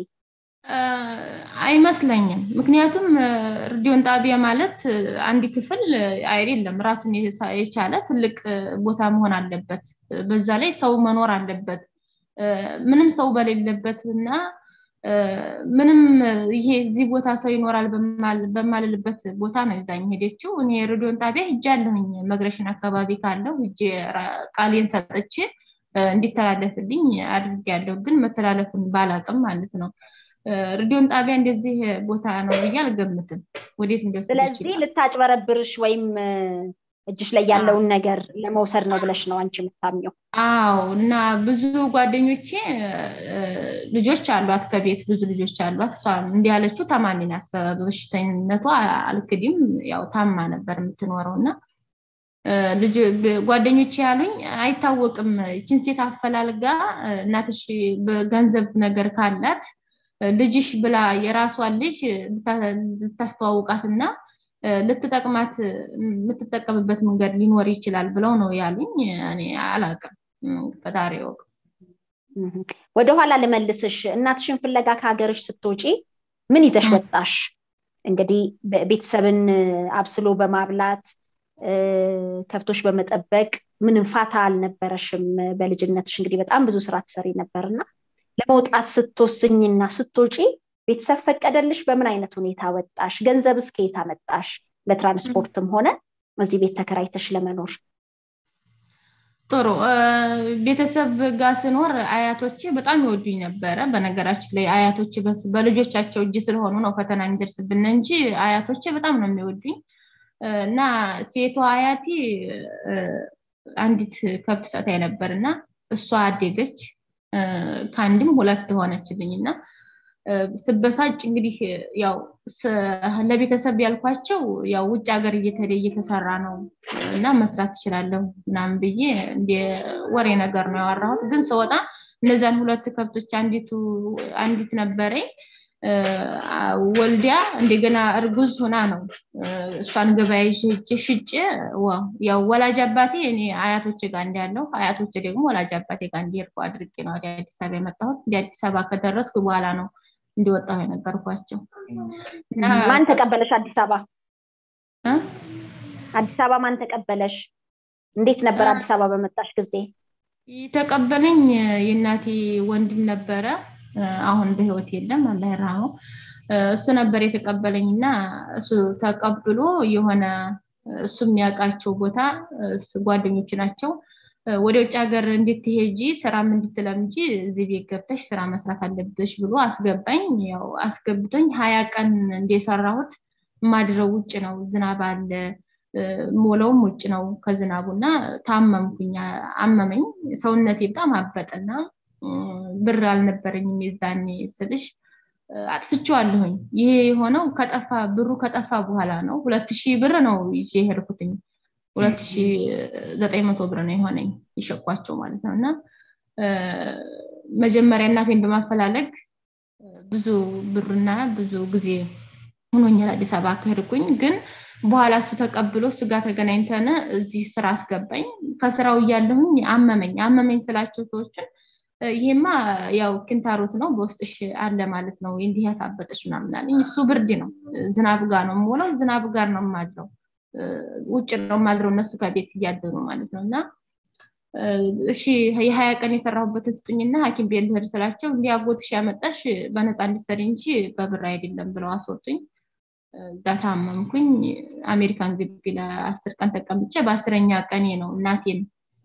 አይመስለኝም ምክንያቱም ሬዲዮን ጣቢያ ማለት አንድ ክፍል አይደለም ራሱን የቻለ ትልቅ ቦታ መሆን አለበት በዛ ላይ ሰው መኖር አለበት ምንም ሰው በሌለበት እና ምንም ይሄ እዚህ ቦታ ሰው ይኖራል በማልልበት ቦታ ነው ይዛኝ ሄደችው እኔ ሬዲዮን ጣቢያ ሂጃለሁኝ መግረሽን አካባቢ ካለው ሂጄ ቃሌን ሰጠች እንዲተላለፍልኝ አድርጌያለሁ ግን መተላለፉን ባላቅም ማለት ነው ሬዲዮን ጣቢያ እንደዚህ ቦታ ነው ብዬ አልገምትም ወዴት ስለዚህ ልታጭበረብርሽ ወይም እጅሽ ላይ ያለውን ነገር ለመውሰድ ነው ብለሽ ነው አንቺ የምታምኘው አዎ እና ብዙ ጓደኞቼ ልጆች አሏት ከቤት ብዙ ልጆች አሏት እሷ እንዲህ ያለችው ታማሚ ናት በበሽተኝነቷ አልክዲም ያው ታማ ነበር የምትኖረው እና ጓደኞቼ ያሉኝ አይታወቅም ይችን ሴት አፈላልጋ እናትሽ በገንዘብ ነገር ካላት ልጅሽ ብላ የራሷን ልጅ ልታስተዋውቃት እና ልትጠቅማት የምትጠቀምበት መንገድ ሊኖር ይችላል ብለው ነው ያሉኝ እኔ አላቅም ፈጣሪ ወቅ ወደኋላ ልመልስሽ እናትሽን ፍለጋ ከሀገርሽ ስትወጪ ምን ይዘሽ ወጣሽ እንግዲህ ቤተሰብን አብስሎ በማብላት ከብቶች በመጠበቅ ምንም ፋታ አልነበረሽም በልጅነትሽ እንግዲህ በጣም ብዙ ስራ ትሰሪ ነበርና ለመውጣት ስትወስኝና ስትወጪ ቤተሰብ ፈቀደልሽ በምን አይነት ሁኔታ ወጣሽ ገንዘብ እስከ የት አመጣሽ ለትራንስፖርትም ሆነ እዚህ ቤት ተከራይተሽ ለመኖር ጥሩ ቤተሰብ ጋር ስኖር አያቶቼ በጣም ይወዱኝ ነበረ በነገራችን ላይ አያቶቼ በልጆቻቸው እጅ ስለሆኑ ነው ፈተና የሚደርስብን እንጂ አያቶቼ በጣም ነው የሚወዱኝ እና ሴቷ አያቴ አንዲት ከብት ሰታይ ነበር እና እሷ አደገች ከአንድም ሁለት ሆነችልኝ እና ስበሳጭ እንግዲህ ያው ለቤተሰብ ያልኳቸው ያው ውጭ ሀገር እየተደ እየተሰራ ነው እና መስራት ትችላለሁ ምናምን ብዬ እንደ ወሬ ነገር ነው ያወራሁት ግን ስወጣ እነዛን ሁለት ከብቶች አንዲቱ አንዲት ነበረኝ ወልዲያ እንደገና እርጉዝ ሆና ነው እሷን ገበያ ይዤ ሽጬ ያው ወላጅ አባቴ እኔ አያቶች ጋር እንዳለው አያቶች ደግሞ ወላጅ አባቴ ጋር እንዲሄድኩ አድርጌ ነው ወደ አዲስ አበባ የመጣሁት ወደ አዲስ አበባ ከደረስኩ በኋላ ነው እንዲወጣሁ የነገርኳቸው ማን ተቀበለሽ አዲስ አበባ አዲስ አበባ ማን ተቀበለሽ እንዴት ነበር አዲስ አበባ በመጣሽ ጊዜ የተቀበለኝ የእናቴ ወንድም ነበረ አሁን በህይወት የለም አላህ ይርሃመው እሱ ነበር የተቀበለኝ እና እሱ ተቀብሎ የሆነ እሱ የሚያውቃቸው ቦታ ጓደኞች ናቸው ወደ ውጭ ሀገር እንድትሄጂ ስራም እንድትለምጂ እዚህ ቤት ገብተሽ ስራ መስራት አለብሽ ብሎ አስገባኝ ያው አስገብቶኝ ሀያ ቀን እንደሰራሁት ማድረው ውጭ ነው ዝናብ አለ ሞለውም ውጭ ነው ከዝናቡ እና ታመምኩኝ አመመኝ ሰውነቴ በጣም አበጠና ብር አልነበረኝም የዛኔ ስልሽ አጥፍቼዋለሁኝ ይሄ የሆነው ከጠፋ ብሩ ከጠፋ በኋላ ነው ሁለት ሺህ ብር ነው ይዤ ሄድኩትኝ ሁለት ሺህ ዘጠኝ መቶ ብር ነው የሆነኝ ይሸቋቸው ማለት ነው እና መጀመሪያ እናቴን በማፈላለግ ብዙ ብርና ብዙ ጊዜ ሆኖኛል አዲስ አበባ ከሄድኩኝ ግን በኋላ እሱ ተቀብሎ እሱ ጋር ተገናኝተን እዚህ ስራ አስገባኝ ከስራው እያለሁኝ አመመኝ አመመኝ ስላቸው ሰዎችን ይሄማ ያው ክንታሮት ነው በውስጥሽ አለ ማለት ነው እንዲህ ያሳበጠች ምናምን አለኝ እሱ ብርድ ነው ዝናብ ጋር ነው የምውለው ዝናብ ጋር ነው የማድረው ውጭ ነው የማድረው እነሱ ከቤት እያደሩ ማለት ነው እና እሺ የሀያ ቀን የሰራሁበትን ስጡኝና ሀኪም ቤት ልሄድ ስላቸው እንዲህ አጎትሽ ያመጣሽ በነፃ እንዲሰሪ እንጂ በብር አይደለም ብለው አስወጡኝ እዛ ታመምኩኝ አሜሪካን ግቢ ለአስር ቀን ተቀምጬ በአስረኛ ቀኔ ነው እናቴን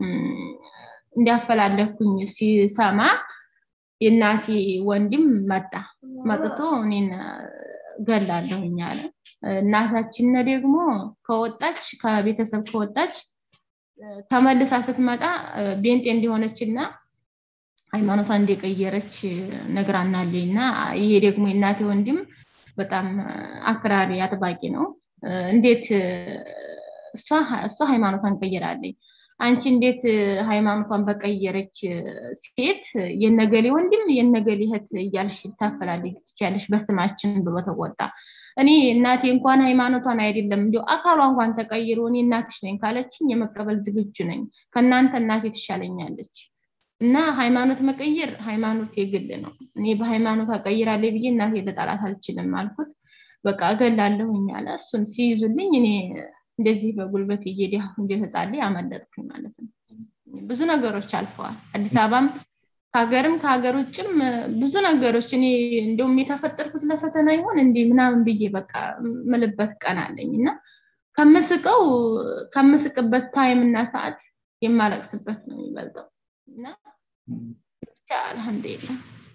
እንዲያፈላለኩኝ ሲሰማ የእናቴ ወንድም መጣ መጥቶ እኔን ገላለሁኝ አለ እናታችን ደግሞ ከወጣች ከቤተሰብ ከወጣች ተመልሳ ስትመጣ ቤንጤ እንዲሆነች እና ሃይማኖቷ እንደቀየረች ነግራናለኝ እና ይሄ ደግሞ የእናቴ ወንድም በጣም አክራሪ አጥባቂ ነው እንዴት እሷ ሃይማኖቷን ቀይራለኝ አንቺ እንዴት ሃይማኖቷን በቀየረች ሴት የነገሌ ወንድም የነገሌ እህት እያልሽ ታፈላልግ ትችያለሽ በስማችን ብሎ ተቆጣ እኔ እናቴ እንኳን ሃይማኖቷን አይደለም እንዲ አካሏ እንኳን ተቀይሮ እኔ እናትሽ ነኝ ካለችኝ የመቀበል ዝግጁ ነኝ ከእናንተ እናቴ ትሻለኛለች እና ሃይማኖት መቀየር ሃይማኖት የግል ነው እኔ በሃይማኖት አቀይራለ ብዬ እናቴ ልጠላት አልችልም አልኩት በቃ እገላለሁኝ አለ እሱን ሲይዙልኝ እኔ እንደዚህ በጉልበት እየዲያ እንደተጻለ ያመለጥኩኝ ማለት ነው ብዙ ነገሮች አልፈዋል አዲስ አበባም ከሀገርም ከሀገር ውጭም ብዙ ነገሮች እኔ እንደውም የተፈጠርኩት ለፈተና ይሆን እንዲህ ምናምን ብዬ በቃ ምልበት ቀን አለኝ እና ከምስቀው ከምስቅበት ታይም እና ሰዓት የማለቅስበት ነው የሚበልጠው እና ብቻ አልሐምዱሊላ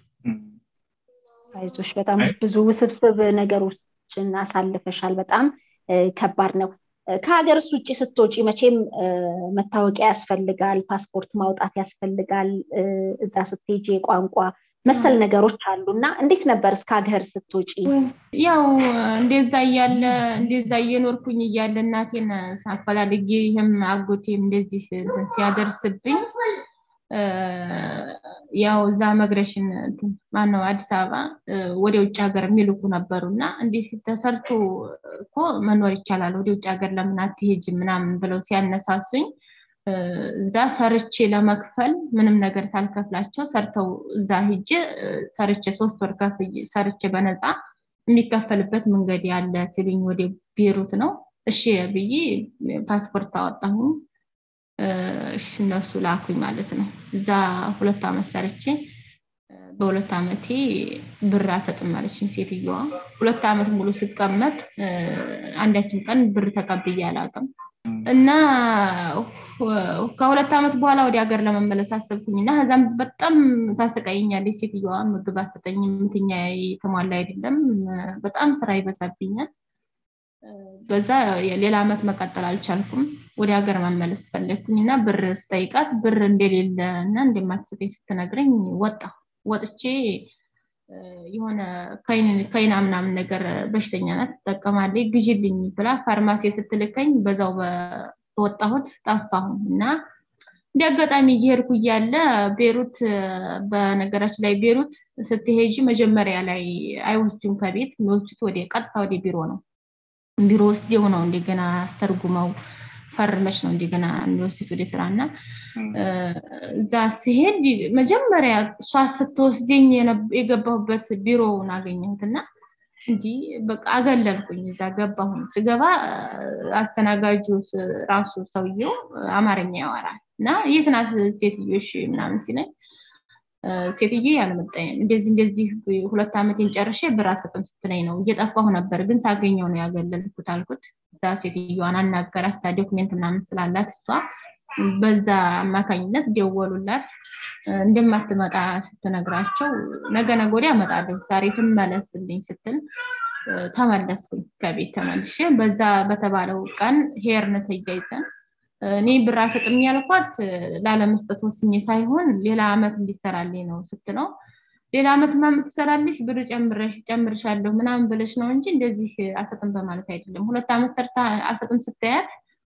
አይዞሽ በጣም ብዙ ውስብስብ ነገሮችን አሳልፈሻል በጣም ከባድ ነው ከሀገር ውጭ ስትወጪ መቼም መታወቂያ ያስፈልጋል ፓስፖርት ማውጣት ያስፈልጋል እዛ ስትሄጂ የቋንቋ መሰል ነገሮች አሉ እና እንዴት ነበር እስከ ሀገር ስትወጪ ያው እንደዛ እያለ እንደዛ እየኖርኩኝ እያለ እናቴን ሳፈላልጌ ይህም አጎቴም እንደዚህ ሲያደርስብኝ ያው እዛ መግረሽን ማነው አዲስ አበባ ወደ ውጭ ሀገር የሚልኩ ነበሩ እና እንዲህ ተሰርቶ እኮ መኖር ይቻላል ወደ ውጭ ሀገር ለምን አትሄጅ ምናምን ብለው ሲያነሳሱኝ እዛ ሰርቼ ለመክፈል ምንም ነገር ሳልከፍላቸው ሰርተው እዛ ሂጅ ሰርቼ ሶስት ወር ሰርቼ በነፃ የሚከፈልበት መንገድ ያለ ሲሉኝ ወደ ቤሩት ነው እሺ ብዬ ፓስፖርት አወጣሁ እነሱ ላኩኝ ማለት ነው እዛ ሁለት አመት ሰርቼ በሁለት አመቴ ብር አሰጥም አለችኝ ሴትዮዋ ሁለት አመት ሙሉ ስቀመጥ አንዳችን ቀን ብር ተቀብዬ አላቅም እና ከሁለት ዓመት በኋላ ወደ ሀገር ለመመለስ አሰብኩኝ እና ከዛም በጣም ታሰቃይኛለች ሴትዮዋ ምግብ አሰጠኝ ምትኛ የተሟላ አይደለም በጣም ስራ ይበዛብኛል በዛ ሌላ አመት መቀጠል አልቻልኩም ወደ ሀገር መመለስ ፈለግኩኝ እና ብር ስጠይቃት ብር እንደሌለ እና እንደማትሰጠኝ ስትነግረኝ ወጣ ወጥቼ የሆነ ከይና ምናምን ነገር በሽተኛ ናት ትጠቀማለች ግዥልኝ ብላ ፋርማሲ ስትልከኝ በዛው በወጣሁት ጠፋሁ እና እንደ አጋጣሚ እየሄድኩ እያለ ቤሩት በነገራችን ላይ ቤሩት ስትሄጂ መጀመሪያ ላይ አይወስዱም ከቤት የሚወስዱት ወደ ቀጥታ ወደ ቢሮ ነው ቢሮ ወስደው ነው እንደገና አስተርጉመው ፈርመች ነው እንደገና የሚወስዱት ወደ ስራ እና እዛ ሲሄድ መጀመሪያ እሷ ስትወስደኝ የገባሁበት ቢሮውን አገኘሁትና እንዲህ በቃ አገለልኩኝ እዛ ገባሁኝ ስገባ አስተናጋጁ ራሱ ሰውየው አማርኛ ያወራል እና የት ናት ሴትዮሽ ምናምን ሲለኝ ሴትዬ አልመጣኝም እንደዚህ እንደዚህ ሁለት ዓመቴን ጨርሼ ብር አሰጥም ስትለኝ ነው እየጠፋሁ ነበር ግን ሳገኘው ነው ያገለልኩት አልኩት እዛ ሴትዮዋን አናገራት ዶክሜንት ምናምን ስላላት እሷ በዛ አማካኝነት ደወሉላት እንደማትመጣ ስትነግራቸው ነገ ነገ ወዲያ እመጣለሁ ዛሬ ትመለስልኝ ስትል ተመለስኩኝ ከቤት ተመልሼ በዛ በተባለው ቀን ሄርን ተያይዘን እኔ ብር አሰጥም ያልኳት ላለመስጠት ወስኜ ሳይሆን ሌላ አመት እንዲሰራልኝ ነው ስትለው ሌላ አመት ምናምን ትሰራለሽ ብር ጨምረሽ ጨምርሻለሁ ምናምን ብለሽ ነው እንጂ እንደዚህ አሰጥም በማለት አይደለም ሁለት አመት ሰርታ አሰጥም ስታያት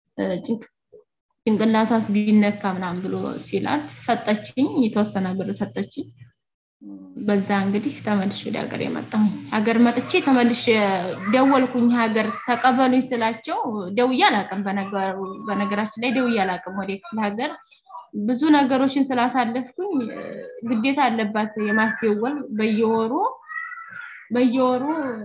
ጭንቅላቷስ ቢነካ ምናምን ብሎ ሲላት ሰጠችኝ የተወሰነ ብር ሰጠችኝ በዛ እንግዲህ ተመልሽ ወደ ሀገር የመጣሁኝ ሀገር መጥቼ ተመልሽ ደወልኩኝ ሀገር ተቀበሉኝ ስላቸው ደውዬ አላቅም በነገራችን ላይ ደውዬ አላቅም ወደ ክፍለ ሀገር ብዙ ነገሮችን ስላሳለፍኩኝ ግዴታ አለባት የማስደወል በየወሩ በየወሩ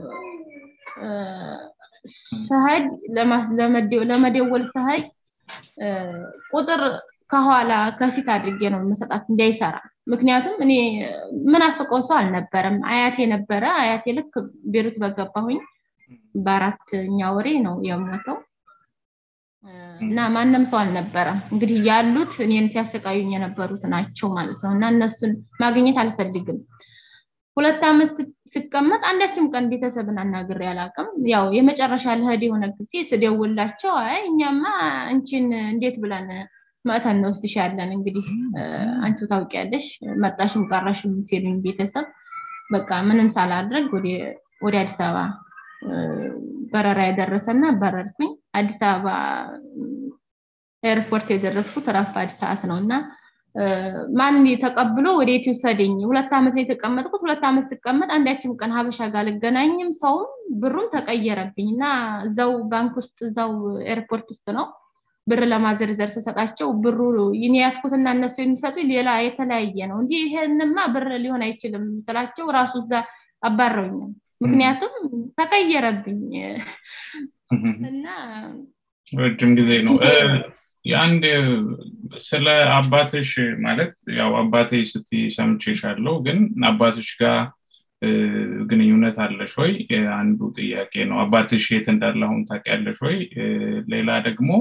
ስሄድ ለመደወል ስሄድ ቁጥር ከኋላ ከፊት አድርጌ ነው መሰጣት እንዳይሰራ ምክንያቱም እኔ ምን አፍቀው ሰው አልነበረም አያቴ ነበረ አያቴ ልክ ቤሩት በገባሁኝ በአራተኛ ወሬ ነው የሞተው እና ማንም ሰው አልነበረም እንግዲህ ያሉት እኔን ሲያሰቃዩኝ የነበሩት ናቸው ማለት ነው እና እነሱን ማግኘት አልፈልግም ሁለት ዓመት ስቀመጥ አንዳችም ቀን ቤተሰብን አናግሬ አላቅም ያው የመጨረሻ ልሄድ የሆነ ጊዜ ስደውላቸው አይ እኛማ አንቺን እንዴት ብለን መተን እንወስድሻለን እንግዲህ አንቺ ታውቂያለሽ መጣሽም ቀረሽም ሲሉኝ ቤተሰብ በቃ ምንም ሳላድረግ ወደ አዲስ አበባ በረራ የደረሰና በረርኩኝ አዲስ አበባ ኤርፖርት የደረስኩት ረፋድ ሰዓት ነው እና ማን ተቀብሎ ወደ የት ይውሰደኝ ሁለት ዓመት ነው የተቀመጥኩት ሁለት ዓመት ስቀመጥ አንዳችም ቀን ሀበሻ ጋር ልገናኝም ሰውም ብሩም ተቀየረብኝ እና እዛው ባንክ ውስጥ እዛው ኤርፖርት ውስጥ ነው ብር ለማዘርዘር ስሰጣቸው ብሩ ይኔ ያስኩትና እነሱ የሚሰጡ ሌላ የተለያየ ነው እንዲህ ይሄንማ ብር ሊሆን አይችልም ስላቸው ራሱ እዛ አባረውኛል ምክንያቱም ተቀየረብኝ እና ረጅም ጊዜ ነው የአንድ ስለ አባትሽ ማለት ያው አባቴ ስቲ ሰምቼሻለሁ ግን አባትሽ ጋር ግንኙነት አለሽ ወይ አንዱ ጥያቄ ነው አባትሽ የት እንዳለ አሁን ታውቂያለሽ ወይ ሌላ ደግሞ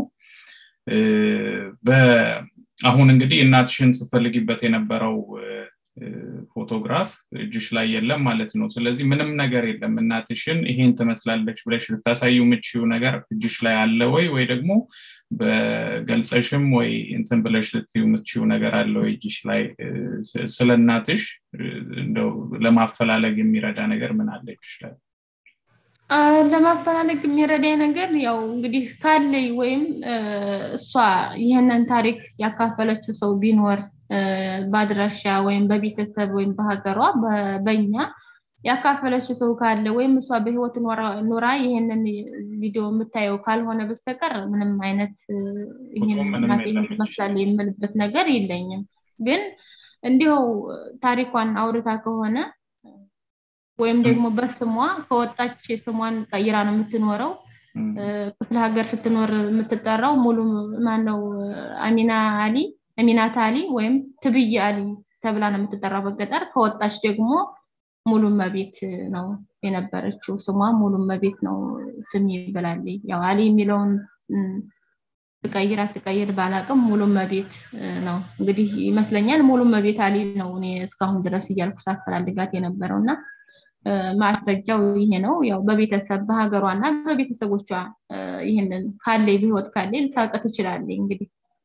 አሁን እንግዲህ እናትሽን ስፈልጊበት የነበረው ፎቶግራፍ እጅሽ ላይ የለም ማለት ነው ስለዚህ ምንም ነገር የለም እናትሽን ይሄን ትመስላለች ብለሽ ልታሳዩ የምችው ነገር እጅሽ ላይ አለ ወይ ወይ ደግሞ በገልጸሽም ወይ እንትን ብለሽ ልትዩ የምችው ነገር አለ ወይ እጅሽ ላይ ስለ እናትሽ እንደው ለማፈላለግ የሚረዳ ነገር ምን አለ እጅሽ ላይ ለማፈላለግ የሚረዳኝ ነገር ያው እንግዲህ ካለኝ ወይም እሷ ይህንን ታሪክ ያካፈለችው ሰው ቢኖር በአድራሻ ወይም በቤተሰብ ወይም በሀገሯ በኛ ያካፈለችው ሰው ካለ ወይም እሷ በህይወት ኑራ ይህንን ቪዲዮ የምታየው ካልሆነ በስተቀር ምንም አይነት ይህን ማግኘት መስላለ የምልበት ነገር የለኝም ግን እንዲሁ ታሪኳን አውርታ ከሆነ ወይም ደግሞ በስሟ ከወጣች ስሟን ቀይራ ነው የምትኖረው ክፍለ ሀገር ስትኖር የምትጠራው ሙሉ ማነው አሚና አሊ አሚናት አሊ ወይም ትብይ አሊ ተብላ ነው የምትጠራው በገጠር ከወጣች ደግሞ ሙሉ መቤት ነው የነበረችው ስሟ ሙሉ መቤት ነው ስም ይብላል ያው አሊ የሚለውን ትቀይራ ትቀይር ባላቅም ሙሉ መቤት ነው እንግዲህ ይመስለኛል ሙሉ መቤት አሊ ነው እኔ እስካሁን ድረስ እያልኩ ሳፈላልጋት የነበረው እና ማስረጃው ይሄ ነው ያው በቤተሰብ በሀገሯ እና በቤተሰቦቿ ይህንን ካለ በህይወት ካለ ልታውቅ ትችላለ እንግዲህ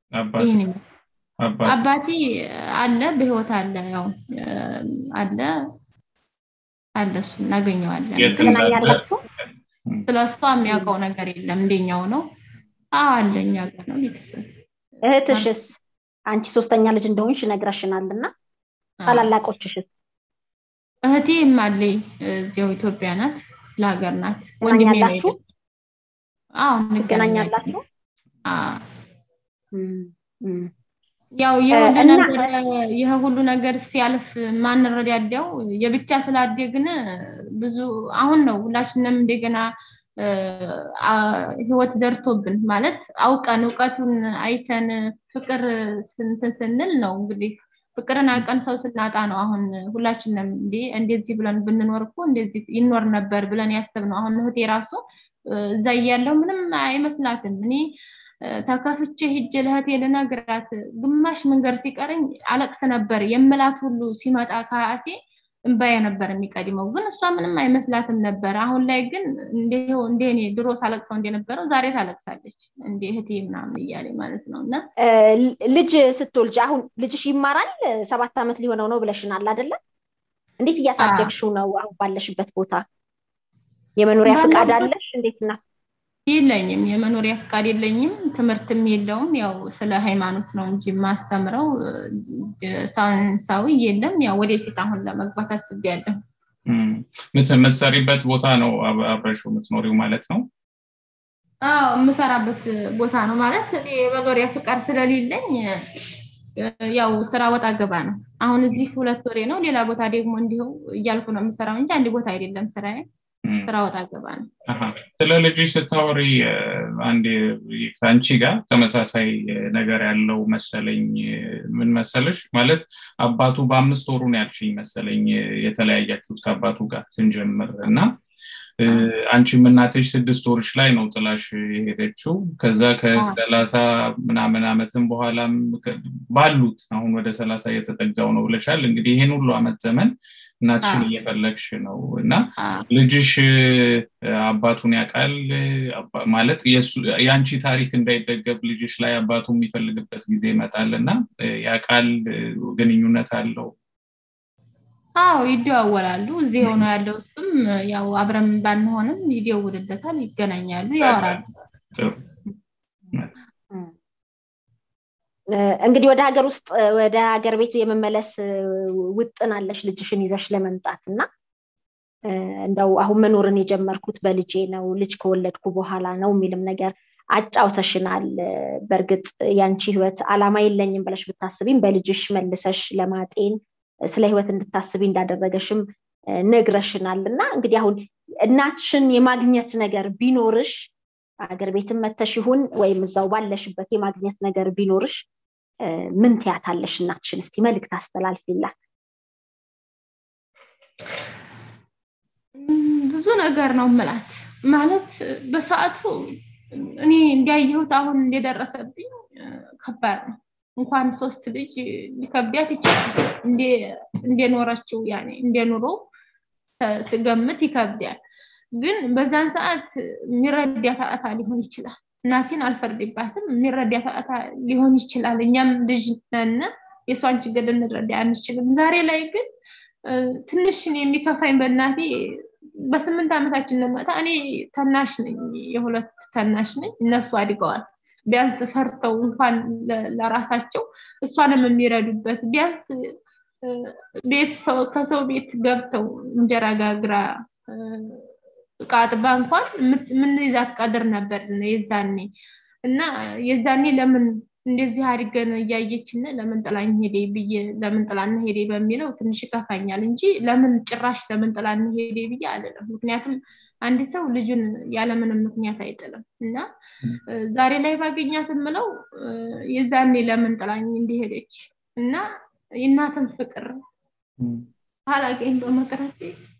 አባቴ አለ በህይወት አለ ያው አለ አለ እሱ እናገኘዋለን ስለ እሷ የሚያውቀው ነገር የለም እንደኛው ነው አለ እኛ ጋር ነው ቤተሰብ እህትሽስ አንቺ ሶስተኛ ልጅ እንደሆንሽ ነግረሽናል እና ታላላቆችሽስ እህቴ ማለይ እዚያው ኢትዮጵያ ናት ለሀገር ናት ወንድሜ ነው ትገናኛላችሁ ያው የሁሉ ነገር ይህ ሁሉ ነገር ሲያልፍ ማንረዳዳው የብቻ ስላደግን ብዙ አሁን ነው ሁላችንም እንደገና ህይወት ደርቶብን ማለት አውቀን እውቀቱን አይተን ፍቅር ስንትን ስንል ነው እንግዲህ ፍቅርን አቀን ሰው ስናጣ ነው አሁን ሁላችንም እንዲ እንደዚህ ብለን ብንኖር እኮ እንደዚህ ይኖር ነበር ብለን ያስብ ነው አሁን እህቴ ራሱ እዛ እያለው ምንም አይመስላትም እኔ ተከፍቼ ሂጅ ለእህቴ ልነግራት ግማሽ መንገድ ሲቀረኝ አለቅስ ነበር የምላት ሁሉ ሲመጣ ከአፌ እንባዬ ነበር የሚቀድመው ግን እሷ ምንም አይመስላትም ነበር አሁን ላይ ግን እንደ እኔ ድሮ ሳለቅሰው እንደነበረው ዛሬ ታለቅሳለች እንደ እህቴ ምናምን እያለ ማለት ነው እና ልጅ ስትወልጅ አሁን ልጅሽ ይማራል ሰባት ዓመት ሊሆነው ነው ብለሽናል አይደለም እንዴት እያሳደግሽው ነው አሁን ባለሽበት ቦታ የመኖሪያ ፍቃድ አለሽ እንዴት ነው የለኝም የመኖሪያ ፍቃድ የለኝም ትምህርትም የለውም ያው ስለ ሃይማኖት ነው እንጂ ማስተምረው ሳይንሳዊ የለም ያው ወደፊት አሁን ለመግባት አስቤያለሁ የምትሰሪበት ቦታ ነው አብረሽው የምትኖሪው ማለት ነው አዎ የምሰራበት ቦታ ነው ማለት የመኖሪያ ፍቃድ ስለሌለኝ ያው ስራ ወጣ ገባ ነው አሁን እዚህ ሁለት ወሬ ነው ሌላ ቦታ ደግሞ እንዲሁ እያልኩ ነው የምሰራው እንጂ አንድ ቦታ አይደለም ስራዬ ስራ ወጣ ገባ ነው ስለ ልጅሽ ስታወሪ አንድ ከአንቺ ጋር ተመሳሳይ ነገር ያለው መሰለኝ ምን መሰለሽ ማለት አባቱ በአምስት ወሩ ነው ያልሽኝ መሰለኝ የተለያያችሁት ከአባቱ ጋር ስንጀምር እና አንቺም እናትሽ ስድስት ወርሽ ላይ ነው ጥላሽ የሄደችው ከዛ ከሰላሳ ምናምን አመትም በኋላም ባሉት አሁን ወደ ሰላሳ እየተጠጋው ነው ብለሻል እንግዲህ ይህን ሁሉ አመት ዘመን እናትሽን እየፈለግሽ ነው እና ልጅሽ አባቱን ያውቃል ማለት የአንቺ ታሪክ እንዳይደገብ ልጅሽ ላይ አባቱ የሚፈልግበት ጊዜ ይመጣል እና ያውቃል ግንኙነት አለው አዎ ይደዋወላሉ እዚህ ሆኖ ያለው እሱም ያው አብረን ባንሆንም ይደውልለታል ይገናኛሉ ያወራሉ እንግዲህ ወደ ሀገር ውስጥ ወደ ሀገር ቤት የመመለስ ውጥን አለሽ ልጅሽን ይዘሽ ለመምጣት እና እንደው አሁን መኖርን የጀመርኩት በልጄ ነው ልጅ ከወለድኩ በኋላ ነው የሚልም ነገር አጫውተሽናል በእርግጥ ያንቺ ህይወት አላማ የለኝም ብለሽ ብታስቢም በልጅሽ መልሰሽ ለማጤን ስለ ህይወት እንድታስቢ እንዳደረገሽም ነግረሽናል እና እንግዲህ አሁን እናትሽን የማግኘት ነገር ቢኖርሽ ሀገር ቤትም መተሽ ይሁን ወይም እዛው ባለሽበት የማግኘት ነገር ቢኖርሽ ምን ትያታለሽ እናትሽን እስቲ መልእክት አስተላልፊላት ብዙ ነገር ነው ምላት ማለት በሰዓቱ እኔ እንዲያየሁት አሁን እንደደረሰብኝ ከባድ ነው እንኳን ሶስት ልጅ ሊከብዳት ይችላል እንደኖረችው ያኔ እንደኑሮ ስገምት ይከብዳል ግን በዛን ሰዓት የሚረዳት አጣ ሊሆን ይችላል እናቴን አልፈርድባትም የሚረዳት አጣ ሊሆን ይችላል እኛም ልጅ ነን የእሷን ችግር ልንረዳ አንችልም ዛሬ ላይ ግን ትንሽን የሚከፋኝ በእናቴ በስምንት ዓመታችን ነመጣ እኔ ተናሽ ነኝ የሁለት ተናሽ ነኝ እነሱ አድገዋል ቢያንስ ሰርተው እንኳን ለራሳቸው እሷንም የሚረዱበት ቢያንስ ቤት ከሰው ቤት ገብተው እንጀራ ጋግራ እቃ አጥባ እንኳን የምንይዛት ቀድር ነበር የዛኔ እና የዛኔ ለምን እንደዚህ አድርገን እያየችን ለምን ጥላኝ ሄዴ ብዬ ለምን ጥላን ሄዴ በሚለው ትንሽ ይከፋኛል እንጂ ለምን ጭራሽ ለምን ጥላን ሄዴ ብዬ አልለም ምክንያቱም አንድ ሰው ልጁን ያለምንም ምክንያት አይጥልም እና ዛሬ ላይ ባገኛት የምለው የዛኔ ለምን ጥላኝ እንዲሄደች እና የእናትን ፍቅር አላገኝ በመቅረቴ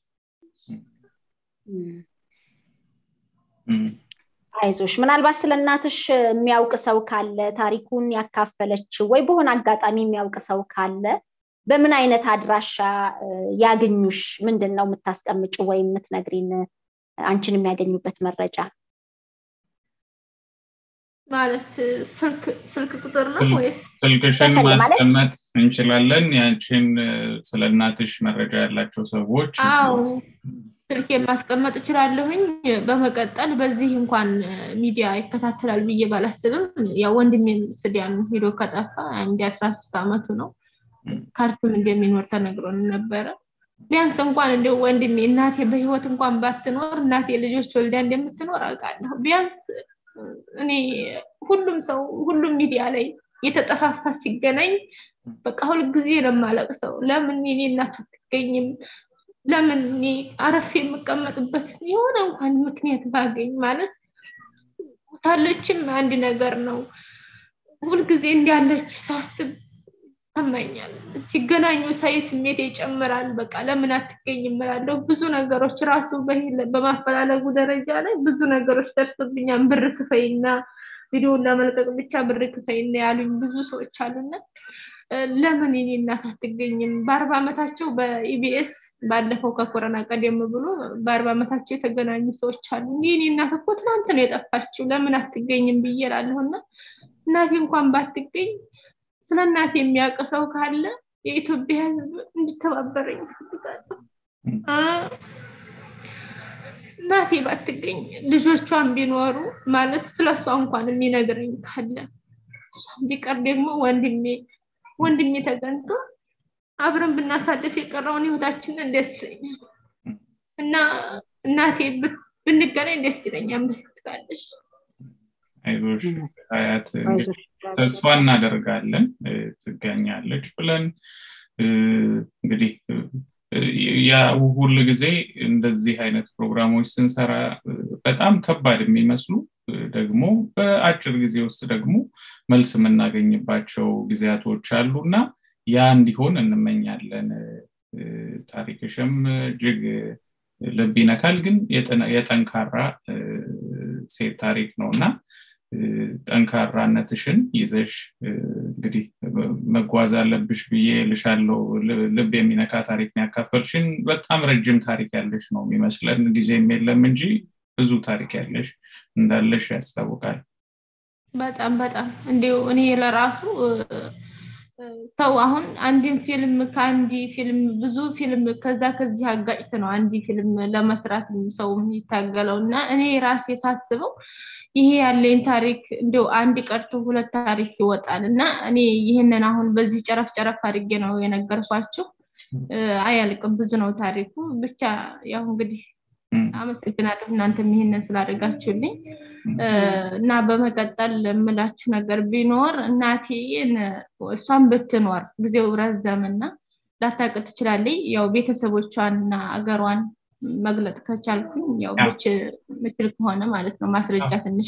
አይዞሽ ምናልባት ስለ እናትሽ የሚያውቅ ሰው ካለ ታሪኩን ያካፈለች ወይ በሆነ አጋጣሚ የሚያውቅ ሰው ካለ በምን አይነት አድራሻ ያገኙሽ ምንድን ነው የምታስቀምጭ ወይም የምትነግሪን አንቺን የሚያገኙበት መረጃ ማለት ስልክ ቁጥር ነው ወይስ ስልክሽን ማስቀመጥ እንችላለን ያንቺን ስለ እናትሽ መረጃ ያላቸው ሰዎች አዎ ስልክ ማስቀመጥ እችላለሁኝ በመቀጠል በዚህ እንኳን ሚዲያ ይከታተላል ብዬ ባላስብም ያው ወንድሜን ስዲያን ሄዶ ከጠፋ እንዲ አስራ ሶስት አመቱ ነው ካርቱም እንደሚኖር ተነግሮን ነበረ ቢያንስ እንኳን እንደ ወንድሜ እናቴ በህይወት እንኳን ባትኖር እናቴ ልጆች ወልዳ እንደምትኖር አውቃለሁ ቢያንስ እኔ ሁሉም ሰው ሁሉም ሚዲያ ላይ የተጠፋፋ ሲገናኝ በቃ ሁልጊዜ ለማለቅሰው ለምን የኔ እናት አትገኝም ለምን እኔ አረፍ የምቀመጥበት የሆነ እንኳን ምክንያት ባገኝ ማለት ታለችም አንድ ነገር ነው ሁልጊዜ እንዲያለች ሳስብ ይሰማኛል ሲገናኙ ሳይ ስሜት ይጨምራል በቃ ለምን አትገኝ እምላለሁ ብዙ ነገሮች ራሱ በማፈላለጉ ደረጃ ላይ ብዙ ነገሮች ደርሶብኛል ብር ክፈይና ቪዲዮን ለመልቀቅ ብቻ ብር ክፈይና ያሉኝ ብዙ ሰዎች አሉና ለምን የኔ እናት አትገኝም በአርባ ዓመታቸው በኢቢኤስ ባለፈው ከኮረና ቀደም ብሎ በአርባ ዓመታቸው የተገናኙ ሰዎች አሉ የኔ እናት እኮ ትናንት ነው የጠፋችው ለምን አትገኝም ብዬ እላለሁና እናቴ እንኳን ባትገኝ ስለ እናቴ የሚያውቅ ሰው ካለ የኢትዮጵያ ህዝብ እንዲተባበረኝ ፈልጋለሁ እናቴ ባትገኝ ልጆቿን ቢኖሩ ማለት ስለሷ እንኳን የሚነግረኝ ካለ ቢቀር ደግሞ ወንድሜ ወንድሜ ተገንቶ አብረን ብናሳልፍ የቀረውን ህይወታችንን ደስ ይለኛል እና እናቴ ብንገናኝ ደስ ይለኛል ምትቃለች አይዞሽ ሀያት ተስፋ እናደርጋለን ትገኛለች ብለን እንግዲህ ያ ሁል ጊዜ እንደዚህ አይነት ፕሮግራሞች ስንሰራ በጣም ከባድ የሚመስሉ ደግሞ በአጭር ጊዜ ውስጥ ደግሞ መልስ የምናገኝባቸው ጊዜያቶች አሉ እና ያ እንዲሆን እንመኛለን ታሪክሽም እጅግ ልብ ይነካል ግን የጠንካራ ሴት ታሪክ ነው እና ጠንካራነትሽን ይዘሽ እንግዲህ መጓዝ አለብሽ ብዬ ልሻለው ልብ የሚነካ ታሪክ ያካፈልሽን በጣም ረጅም ታሪክ ያለሽ ነው የሚመስለን ጊዜም የለም እንጂ ብዙ ታሪክ ያለሽ እንዳለሽ ያስታውቃል በጣም በጣም እንዲሁ እኔ ለራሱ ሰው አሁን አንድን ፊልም ከአንድ ፊልም ብዙ ፊልም ከዛ ከዚህ አጋጭት ነው አንድ ፊልም ለመስራት ሰው የሚታገለው እና እኔ ራሴ ሳስበው ይሄ ያለኝ ታሪክ እንደው አንድ ቀርቶ ሁለት ታሪክ ይወጣል እና እኔ ይህንን አሁን በዚህ ጨረፍ ጨረፍ አድርጌ ነው የነገርኳችሁ አያልቅም ብዙ ነው ታሪኩ ብቻ ያው እንግዲህ አመሰግናለሁ እናንተም ይህንን ስላደርጋችሁልኝ እና በመቀጠል የምላችሁ ነገር ቢኖር እናቴ እሷን ብትኖር ጊዜው ረዘምና ላታቅ ትችላለች ያው ቤተሰቦቿን እና አገሯን መግለጥ ከቻልኩኝ ያው ምችል ከሆነ ማለት ነው ማስረጃ ትንሽ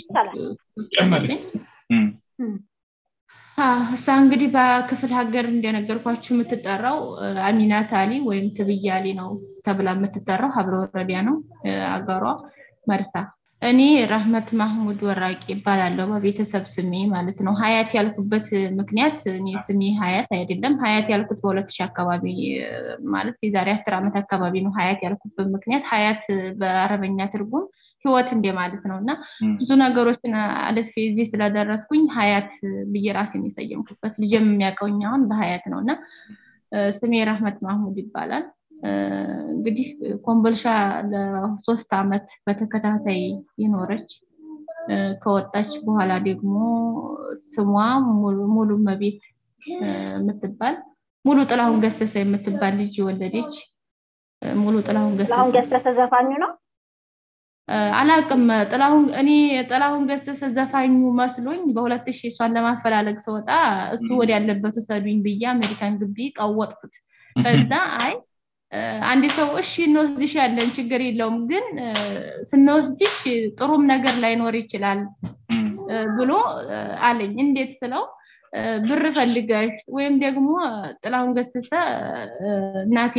እሷ እንግዲህ በክፍል ሀገር እንደነገርኳችሁ የምትጠራው አሚናት አሊ ወይም ትብያሊ ነው ተብላ የምትጠራው ሀብረ ወረዲያ ነው አገሯ መርሳ እኔ ራህመት ማህሙድ ወራቂ ይባላለሁ በቤተሰብ ስሜ ማለት ነው ሀያት ያልኩበት ምክንያት እኔ ስሜ ሀያት አይደለም ሀያት ያልኩት በሁለት ሺህ አካባቢ ማለት የዛሬ አስር ዓመት አካባቢ ነው ሀያት ያልኩበት ምክንያት ሀያት በአረበኛ ትርጉም ህይወት እንደ ማለት ነው እና ብዙ ነገሮችን አልፌ እዚህ ስለደረስኩኝ ሀያት ብዬ ራሴን የሰየምኩበት ልጅም የሚያውቀውኝ አሁን በሀያት ነው እና ስሜ ራህመት ማህሙድ ይባላል እንግዲህ ኮምቦልሻ ለሶስት አመት በተከታታይ የኖረች ከወጣች በኋላ ደግሞ ስሟ ሙሉ መቤት የምትባል ሙሉ ጥላሁን ገሰሰ የምትባል ልጅ ወለደች ሙሉ ጥላሁን ገሰሰ ዘፋኙ ነው አላቅም ጥላሁን እኔ ጥላሁን ገሰሰ ዘፋኙ መስሎኝ በሁለት ሺህ እሷን ለማፈላለግ ስወጣ እሱ ወደ ያለበት ውሰዱኝ ብዬ አሜሪካን ግቢ ቀወጥኩት ከዛ አይ አንድ ሰው እሺ እንወስድሽ ያለን ችግር የለውም ግን ስንወስድሽ ጥሩም ነገር ላይኖር ይችላል ብሎ አለኝ እንዴት ስለው ብር ፈልገሽ ወይም ደግሞ ጥላሁን ገሰሰ እናቴ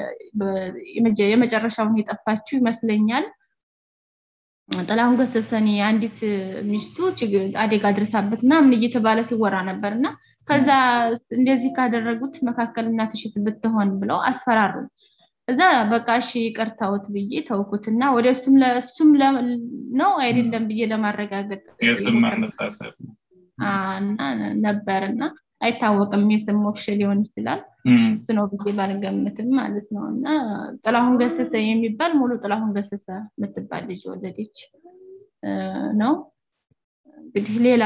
የመጨረሻውን የጠፋችው ይመስለኛል ጥላሁን ገሰሰኒ አንዲት ሚስቱ አደጋ ድርሳበት ምናምን እየተባለ ሲወራ ነበር እና ከዛ እንደዚህ ካደረጉት መካከል እናትሽስ ብትሆን ብለው አስፈራሩ እዛ በቃ እሺ ይቅርታውት ብዬ ተውኩትና ወደ እሱም ለእሱም ነው አይደለም ብዬ ለማረጋገጥ ነበር እና አይታወቅም የስም ሞክሽ ሊሆን ይችላል እሱ ነው ብዬ ባልገምትም ማለት ነው እና ጥላሁን ገሰሰ የሚባል ሙሉ ጥላሁን ገሰሰ የምትባል ልጅ ወለደች ነው እንግዲህ ሌላ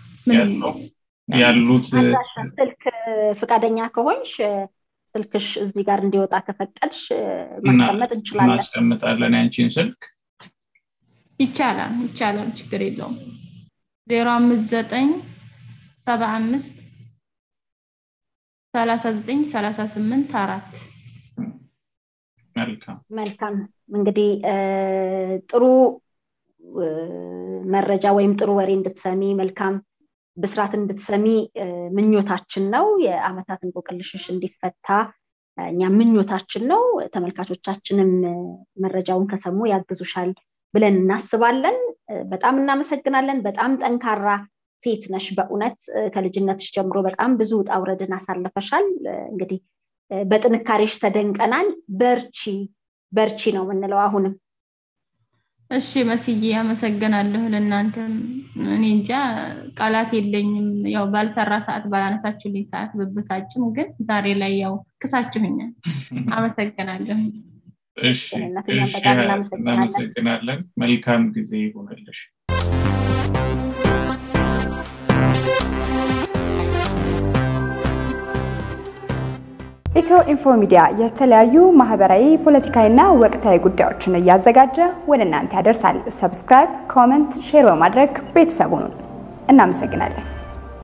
ያሉት ስልክ ፍቃደኛ ከሆንሽ ስልክሽ እዚህ ጋር እንዲወጣ ከፈቀድሽ ማስቀመጥ እንችላለን እናስቀምጣለን ያንቺን ስልክ ይቻላል ይቻላል ችግር የለውም ዜሮ አምስት ዘጠኝ ሰባ አምስት ሰላሳ ዘጠኝ ሰላሳ ስምንት አራት መልካም መልካም እንግዲህ ጥሩ መረጃ ወይም ጥሩ ወሬ እንድትሰሚ መልካም ብስራት እንድትሰሚ ምኞታችን ነው የአመታት እንቆቅልሽሽ እንዲፈታ እኛ ምኞታችን ነው ተመልካቾቻችንም መረጃውን ከሰሙ ያግዙሻል ብለን እናስባለን በጣም እናመሰግናለን በጣም ጠንካራ ሴት ነሽ በእውነት ከልጅነትሽ ጀምሮ በጣም ብዙ ውጣ ውረድን አሳልፈሻል እንግዲህ በጥንካሬሽ ተደንቀናል በርቺ በርቺ ነው የምንለው አሁንም እሺ መስዬ አመሰግናለሁ ለእናንተም እኔ እንጃ ቃላት የለኝም ያው ባልሰራ ሰዓት ባላነሳችሁልኝ ሰዓት ብብሳጭም ግን ዛሬ ላይ ያው ክሳችሁኛል አመሰግናለሁ እሺ እናመሰግናለን መልካም ጊዜ ይሆንልሽ ኢትዮ ኢንፎ ሚዲያ የተለያዩ ማህበራዊ፣ ፖለቲካዊና ወቅታዊ ጉዳዮችን እያዘጋጀ ወደ እናንተ ያደርሳል። ሰብስክራይብ፣ ኮመንት፣ ሼር በማድረግ ቤተሰቡን እናመሰግናለን።